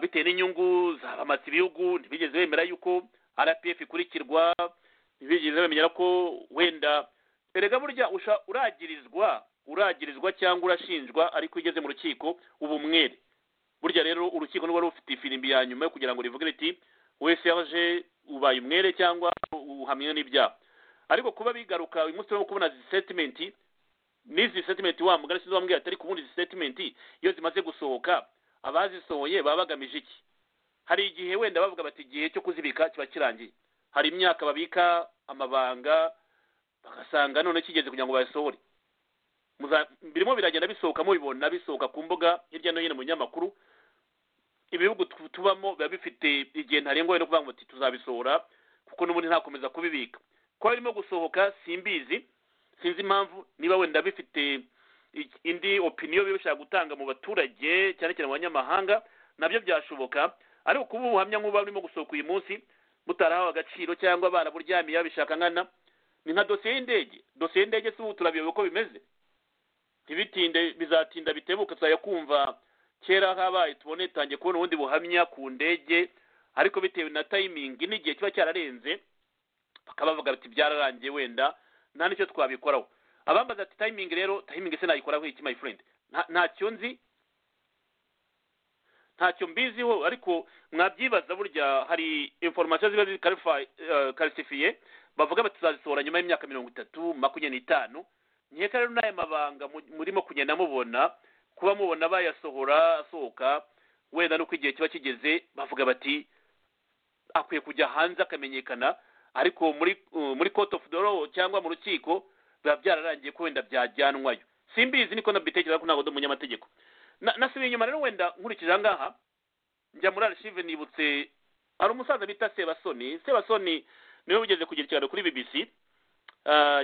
[SPEAKER 3] bitewe n'inyungu zabamatse ibihugu ntibigeze bemera yuko rpf ikurikirwa ntibigeze bamenya ko wenda erega burya uragirizwa uragirizwa cyangwa urashinjwa ariko igeze mu rukiko uba umwere burya rero urukiko niba rufite ifirimbi ya nyuma yo kugira ngo rivuge riti wese yaje ubaye umwere cyangwa uhamwe n'ibyaha ariko kuba bigaruka uyu munsi turimo kubona izi setimenti n'izi setimenti wa mugari sinzi wambwira atari ku bundi izi setimenti iyo zimaze gusohoka abazisohoye baba bagamije iki hari igihe wenda bavuga bati igihe cyo kuzibika kiba kirangiye hari imyaka babika amabanga bagasanga none kigeze kugira ngo bayasohore birimo biragenda bisohoka mubibona bisohoka ku mbuga hirya no hino mu binyamakuru ibihugu tubamo biba bifite igihe ntarengwa no kuvuga ngo tuzabisohora kuko n'ubundi ntakomeza kubibika kuba birimo gusohoka simbizi sinzi impamvu niba wenda bifite indi opiniyo biba bishaka gutanga mu baturage cyane cyane mu banyamahanga nabyo byashoboka ariko kuba ubuhamya nk'ubu burimo gusohoka uyu munsi butarahawe agaciro cyangwa baraburyamiye babishaka nkana ni nka dosiye y'indege dosiye y'indege si ubu turabiyobe uko bimeze ntibitinde bizatinda bitebuka tuzajya kumva kera habaye tubone itangiye kubona ubundi buhamya ku ndege ariko bitewe na tayimingi n'igihe kiba cyararenze bakaba bavuga bati byararangiye wenda nta n'icyo twabikoraho abambaza ati tayimingi rero tayimingi se nayikoraho iki my friend ntacyo nzi ntacyo mbiziho ariko mwabyibaza burya hari inforomasiyo ziba ziri karisifiye bavuga bati tuzazisohora nyuma y'imyaka mirongo itatu makumyabiri n'itanu nkeka rero n'aya mabanga murimo kugenda mubona kuba mubona bayasohora asohoka wenda nuko igihe kiba kigeze bavuga bati akwiye kujya hanze akamenyekana ariko muri muri court of the law cyangwa mu rukiko biba byararangiye ko wenda byajyanwayo simbizi niko nabitekereza ko ntabwo ndi umunyamategeko nasubiye inyuma rero wenda nkurikije aha ngaha njya muri arishive nibutse hari umusaza bita sebasoni sebasoni niwe ugeze kugira ikiganiro kuri bbc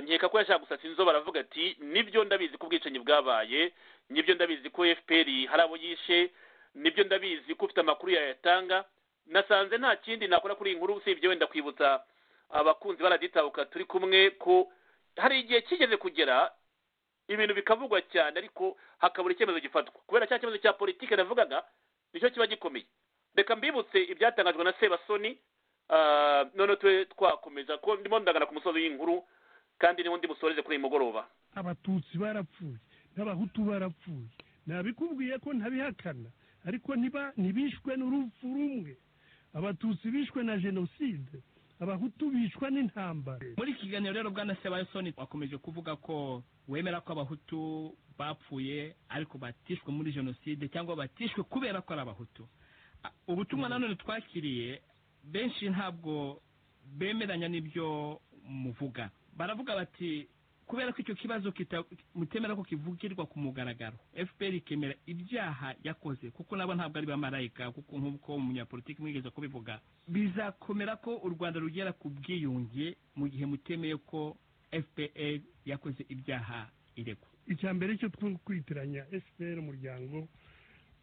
[SPEAKER 3] nkeka ko yashaka gusasa inzo baravuga ati nibyo ndabizi ko ubwicanyi bwabaye nibyo ndabizi ko fpr hari abo yishe nibyo ndabizi ko ufite amakuru yayatanga nasanze nta kindi nakora kuri iyi nkuru usibye wenda kwibutsa abakunzi baraditabuka turi kumwe ko hari igihe kigeze kugera ibintu bikavugwa cyane ariko hakabura icyemezo gifatwa kubera cya kibazo cya politiki navugaga nicyo kiba gikomeye reka mbibutse ibyatangajwe na sebasoni none tube twakomeza ko ndimo ndagana ku musozi w'inkuru kandi niwo ndi busoreze kuri uyu mugoroba
[SPEAKER 13] abatutsi barapfuye n'abahutu barapfuye nabikubwiye ko ntabihakana ariko ntibishwe n'urupfu rumwe abatutsi bishwe na jenoside abahutu bishwa n'intambara
[SPEAKER 14] muri iki kiganiro rero bwana sebayisoni wakomeje kuvuga ko wemera ko abahutu bapfuye ariko batishwe muri jenoside cyangwa batishwe kubera ko ari abahutu ubutumwa nanone twakiriye benshi ntabwo bemeranya n'ibyo muvuga baravuga bati kubera ko icyo kibazo mutemera ko kivugirwa ku mugaragaro fpr ikemera ibyaha yakoze kuko nabo ntabwo ari bamarayika kuko nk'uko umunyapolitiki mwigeze kubivuga bizakomera ko u rwanda rugera ku bwiyunge mu gihe mutemeye ko fpr yakoze ibyaha iregwa
[SPEAKER 13] icya mbere cyo kwitiranya fpr umuryango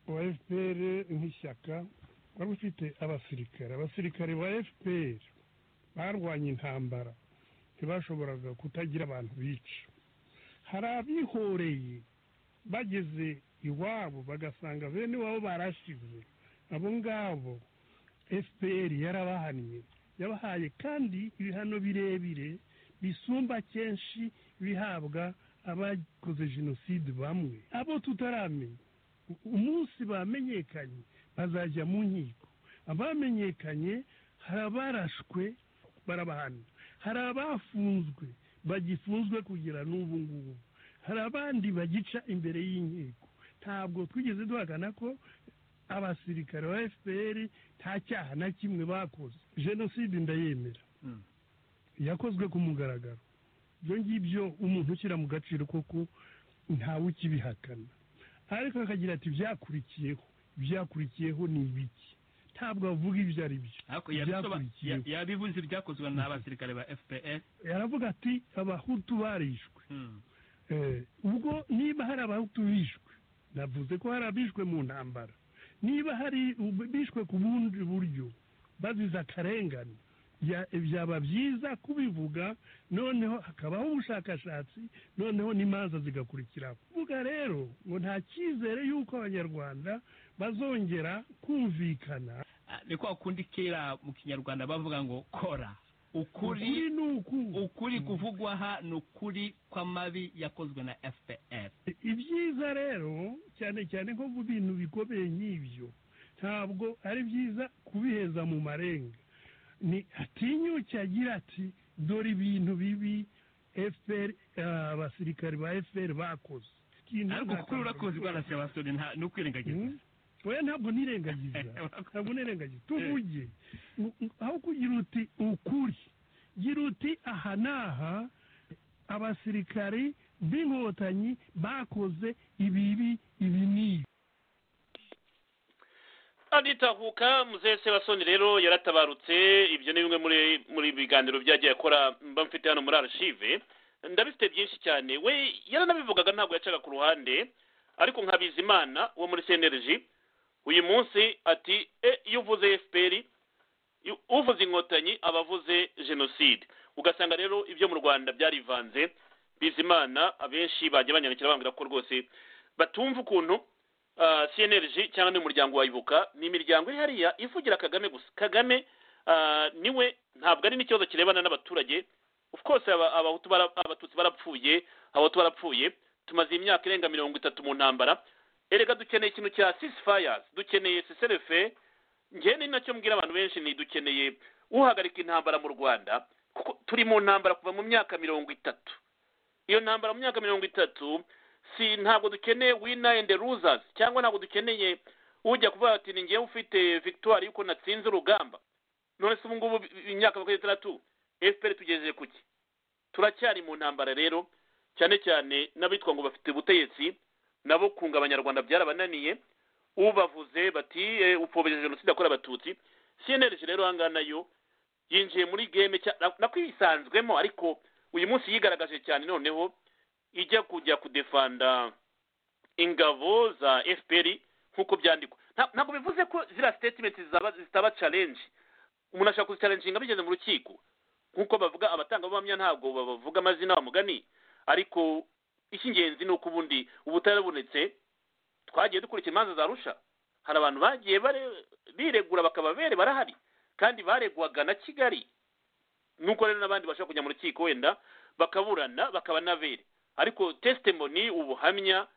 [SPEAKER 13] wa fpr nk'ishyaka wari ufite abasirikare abasirikare ba fpr barwanya intambara ntibashoboraga kutagira abantu bica hari abihoreye bageze iwabo bagasanga bene iwabo barashize abo ngabo fpr yarabahannye yabahaye kandi ibihano birebire bisumba kenshi bihabwa abakoze jenoside bamwe abo tutaramenya umunsi bamenyekanye bazajya mu nkiko abamenyekanye hari abarashwe barabahana hari abafunzwe bagifunzwe kugera n'ubu ngubu hari abandi bagica imbere y'inkiko ntabwo twigeze duhagana ko abasirikare ba fpr nta cyaha na kimwe bakoze jenoside ndayemera yakozwe ku mugaragaro ibyo ngibyo umuntu ushyira mu gaciro koko ntawe ukibihakana ariko akagira ati byakurikiyeho byakurikiyeho ni ibiki ntabwo bavuga ibyo ari byo
[SPEAKER 14] ariko yabisoba- ya- yabivuze ibyakozwe n'abasirikare ba fpr
[SPEAKER 13] yaravuga ati abahutu barishwe
[SPEAKER 14] Hmm.
[SPEAKER 13] Eh, ubwo niba hari abahutu bishwe navuze ko hari abishwe mu ntambara niba hari ub- bishwe ku bundi buryo bazize akarengane bya- byaba byiza kubivuga noneho hakabaho ubushakashatsi noneho n'imanza zigakurikiraho kuvuga rero ngo nta cyizere y'uko abanyarwanda bazongera kumvikana
[SPEAKER 14] Ah, ni kwa kundi kera mu kinyarwanda bavuga ngo kora ukuri ukuri kuvugwa aha ni ukuri kw'amabi yakozwe na fpr
[SPEAKER 13] ibyiza rero cyane cyane nko mu bintu bikomeye nk'ibyo ntabwo ari byiza kubiheza mu marenga ni atinyuke agira ati dore ibintu bibi fpr eh, abasirikari ba fpr bakoze Ikintu
[SPEAKER 14] ariko
[SPEAKER 13] nta
[SPEAKER 14] kuri urakoze rwanda sebastoni nta ni ukwirengagiza
[SPEAKER 13] oya ntabwo nirengagiza ntabwo nirengagiza tuvuge Ngo- ngo- aho kugira uti ukuri gira uti aha n'aha abasirikari b'inkotanyi bakoze ibibi ibi n'ibi
[SPEAKER 3] anitahuka muzehe sebasoni rero yaratabarutse ibyo ni bimwe muri muri biganiro byagiye akora mba mfite hano muri arashive ndabifite byinshi cyane we yaranabivugaga ntabwo yacaga ku ruhande ariko nka bizimana wo muri cnlg uyu munsi ati e iyo uvuze fpr iyo- uvuze inkotanyi aba avuze jenoside ugasanga rero ibyo mu rwanda byarivanze bizimana abenshi bajya banyandikira bambwira ko rwose batumva ukuntu ah, cnlg cyangwa n'umuryango wa ibuka ni imiryango iri hariya ivugira kagame gusa kagame ah, niwe ntabwo ari n'ikibazo kirebana n'abaturage of course aba- abahutu bara- abatutsi barapfuye abahutu barapfuye tumaze imyaka irenga mirongo itatu mu ntambara erega dukeneye ikintu cya ceasefires dukeneye cessez-le-feu njyewe ni nacyo mbwira abantu benshi ni dukeneye uhagarika intambara mu rwanda kuko turi mu ntambara kuva mu myaka mirongo itatu iyo ntambara mu myaka mirongo itatu si ntabwo dukeneye winner and losers cyangwa ntabwo dukeneye ujya kuvuga ati ni njyewe ufite victoire yuko natsinze urugamba none se ubu ngubu imyaka makumyabiri n'itandatu fpr tugejeje ku ki turacyari mu ntambara rero cyane cyane n'abitwa ngo bafite ubutegetsi nabo kunga abanyarwanda byarabananiye ubavuze bati "Eh, upfobya jenoside yakorewe abatutsi cnlg rero aha ngaha nayo yinjiye muri game cya- na- nako ibisanzwemo ariko uyu munsi yigaragaje cyane noneho ijya kujya kudefanda ingabo za fpr nk'uko byandikwa Nta- ntabwo bivuze ko ziriya statement zaba- zitaba challenge umuntu ashobora kuzicalenjinga bigeze mu rukiko nk'uko bavuga abatangabuhamya ntabwo bavuga amazina bamugani ariko icy'ingenzi ni uko ubundi ubutabera bubonetse twagiye dukurikira imanza za rusha hari abantu bagiye bare- biregura bakaba bere barahari kandi baregwaga na kigali nuko rero n'abandi bashobora kujya mu rukiko wenda bakaburana bakaba n'abere ariko testimony ubuhamya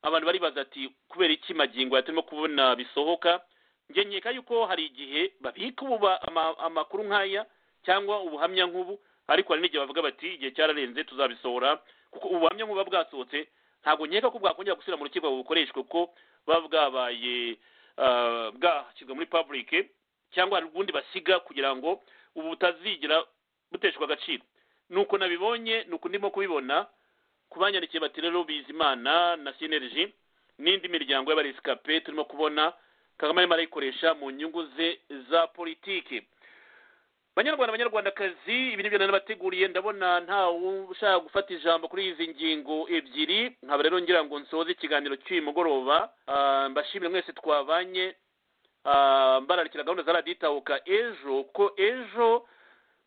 [SPEAKER 3] abantu baribaza ati kubera iki magingo yaturimo kubona bisohoka njye nkeka yuko hari igihe babika ubu ama- amakuru nk'aya cyangwa ubuhamya nk'ubu ariko hari n'igihe bavuga bati igihe cyararenze tuzabisohora kuko ubuhamya nk'ubu buba bwasohotse ntabwo nkeka ko bwakongera gusubira mu rukiko ngo bukoreshwe kuko buba bwabaye ah, bwashyizwe muri public cyangwa hari ubundi basiga kugira ngo ubu butazigira buteshwa agaciro nuko nabibonye nuko ndimo kubibona kubanyandikiye bati rero bizimana na cnlg n'indi miryango y'abaresikape turimo kubona kagame arimo arayikoresha mu nyungu ze za politiki banyarwanda banyarwandakazi ibi nibyo nari nabateguriye ndabona nta ushaka gufata ijambo kuri izi ngingo ebyiri nkaba rero ngira ngo nsoze ikiganiro cy'uyu mugoroba Ah, mbashimire mwese twabanye Ah, mbararikira gahunda za radiyo itahuka ejo ko ejo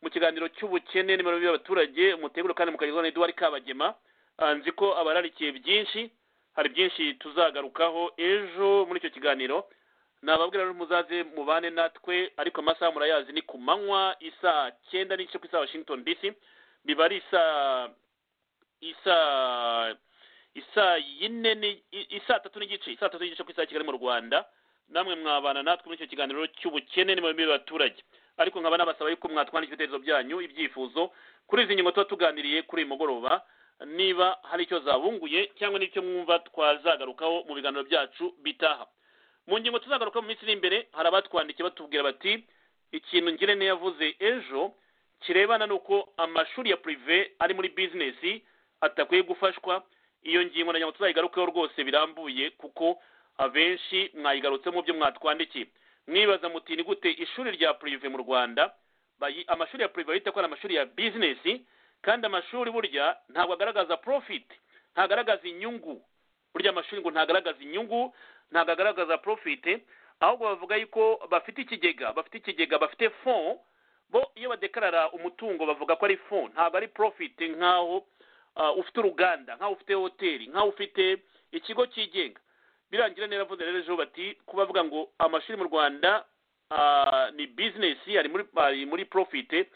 [SPEAKER 3] mu kiganiro cy'ubukene n'imibereho y'abaturage umuteguro kandi mukagezwa na eduwari kabagema Ah, nzi ko abararikiye byinshi hari byinshi tuzagarukaho ejo muri icyo kiganiro nababwira rero muzaze mubane natwe ariko amasaha murayazi ni ku manywa isaa cyenda n'igice ku isaha washington dc biba ari isaa isaa isaa yine ni- i- isaa tatu n'igice isaa tatu n'igice ku isaha ya kigali mu rwanda namwe mwabana natwe muri icyo kiganiro cy'ubukene n'imibereho y'abaturage ariko nkaba nabasaba yuko mwatwandika ibitekerezo byanyu ibyifuzo kuri izi ngingo tuba tuganiriye kuri uyu mugoroba niba hari icyo zabunguye cyangwa n'icyo mwumva twazagarukaho mu biganiro byacu bitaha mu ngingo tuzagaruka mu minsi iri imbere hari abatwandikiye batubwira bati ikintu ngirente yavuze ejo kirebana n'uko amashuri ya purive ari muri bizinesi atakwiye gufashwa iyo ngingo na nyamutwe tuzayigarukeho rwose birambuye kuko abenshi mwayigarutse mu byo mwatwandikiye mwibaza muti ni gute ishuri rya purive mu rwanda bayi- amashuri ya purive bahita ko ari amashuri ya bizinesi kandi amashuri burya ntabwo agaragaza profit ntagaragaza inyungu burya amashuri ngo ntagaragaza inyungu ntabwo agaragaza profit ahubwo bavuga yuko bafite ikigega bafite ikigega bafite fond bo iyo badekarara umutungo bavuga ko ari fond ntabwo ari profit nk'aho ah, ufite uruganda nk'aho ufite hoteli nk'aho ufite ikigo cyigenga birangira neza avuze rero ejo bati kuba bavuga ngo amashuri mu rwanda ah, ni bizinesi ari muri ari muri profit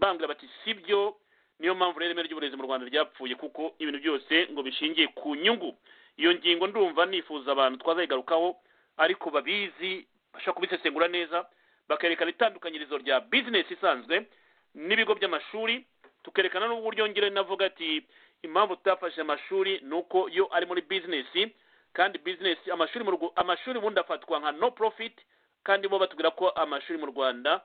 [SPEAKER 3] bambwira bati si byo niyo mpamvu rero ireme ry'uburezi mu rwanda ryapfuye kuko ibintu byose ngo bishingiye ku nyungu iyo ngingo ndumva nifuza abantu twazayigarukaho ariko babizi bashobora kubisesengura neza bakerekana itandukanyirizo rya bizinesi isanzwe n'ibigo by'amashuri tukerekana n'uburyo ngire navuga ati impamvu tutafashe amashuri ni uko yo ari muri bizinesi kandi bizinesi amashuri mu Rwa- amashuri ubundi afatwa nka no profit kandi bo batubwira ko amashuri mu rwanda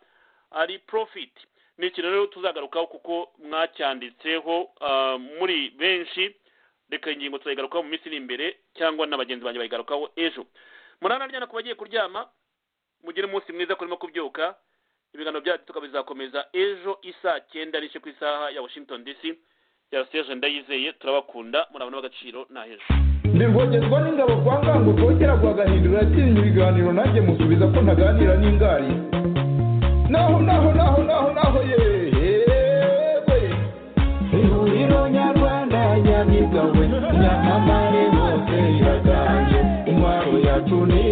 [SPEAKER 3] ari profit ni ikintu rero tuzagarukaho kuko mwacyanditseho ah, muri benshi reka iyi ngingo tuzayigarukaho mu minsi iri imbere cyangwa n'abagenzi banjye bayigarukaho ejo munana ryana ku bagiye kuryama mugire umunsi mwiza kurimo kubyuka ibiganiro byacu tukaba bizakomeza ejo isaa cyenda n'ice ku isaha ya washington dc ya siteje ndayizeye turabakunda murabona b'agaciro nta hejuru
[SPEAKER 2] ndivogezwa n'ingabo kwa ngango twongera guhagahindura atinya ibiganiro nanjye musubiza ko ntaganira n'ingari naho naho naho naho naho yewe ihuriro nyarwanda nyamigawe nyamamare hose iraganje intwaro yacu ni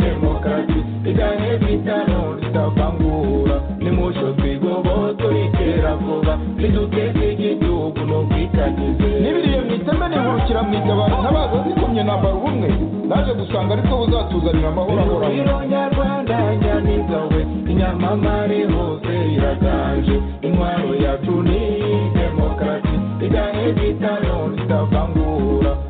[SPEAKER 2] demokarasi igahe bitano ritavangura nimucyo twigoboto ritera vuba riduteze igihugu ni ubwitangize
[SPEAKER 15] Nibiriye
[SPEAKER 2] mu iteme nihurukira mu itabaro ntabaza zikomye nambara ubumwe naje gusanga aribwo buzatuzanira amahoro
[SPEAKER 15] ihuriro
[SPEAKER 2] ahoraho
[SPEAKER 15] nyarwanda nyamigawe inyamamare hose iraganje intwaro yacu ni demokarasi igahe bitano ritavangura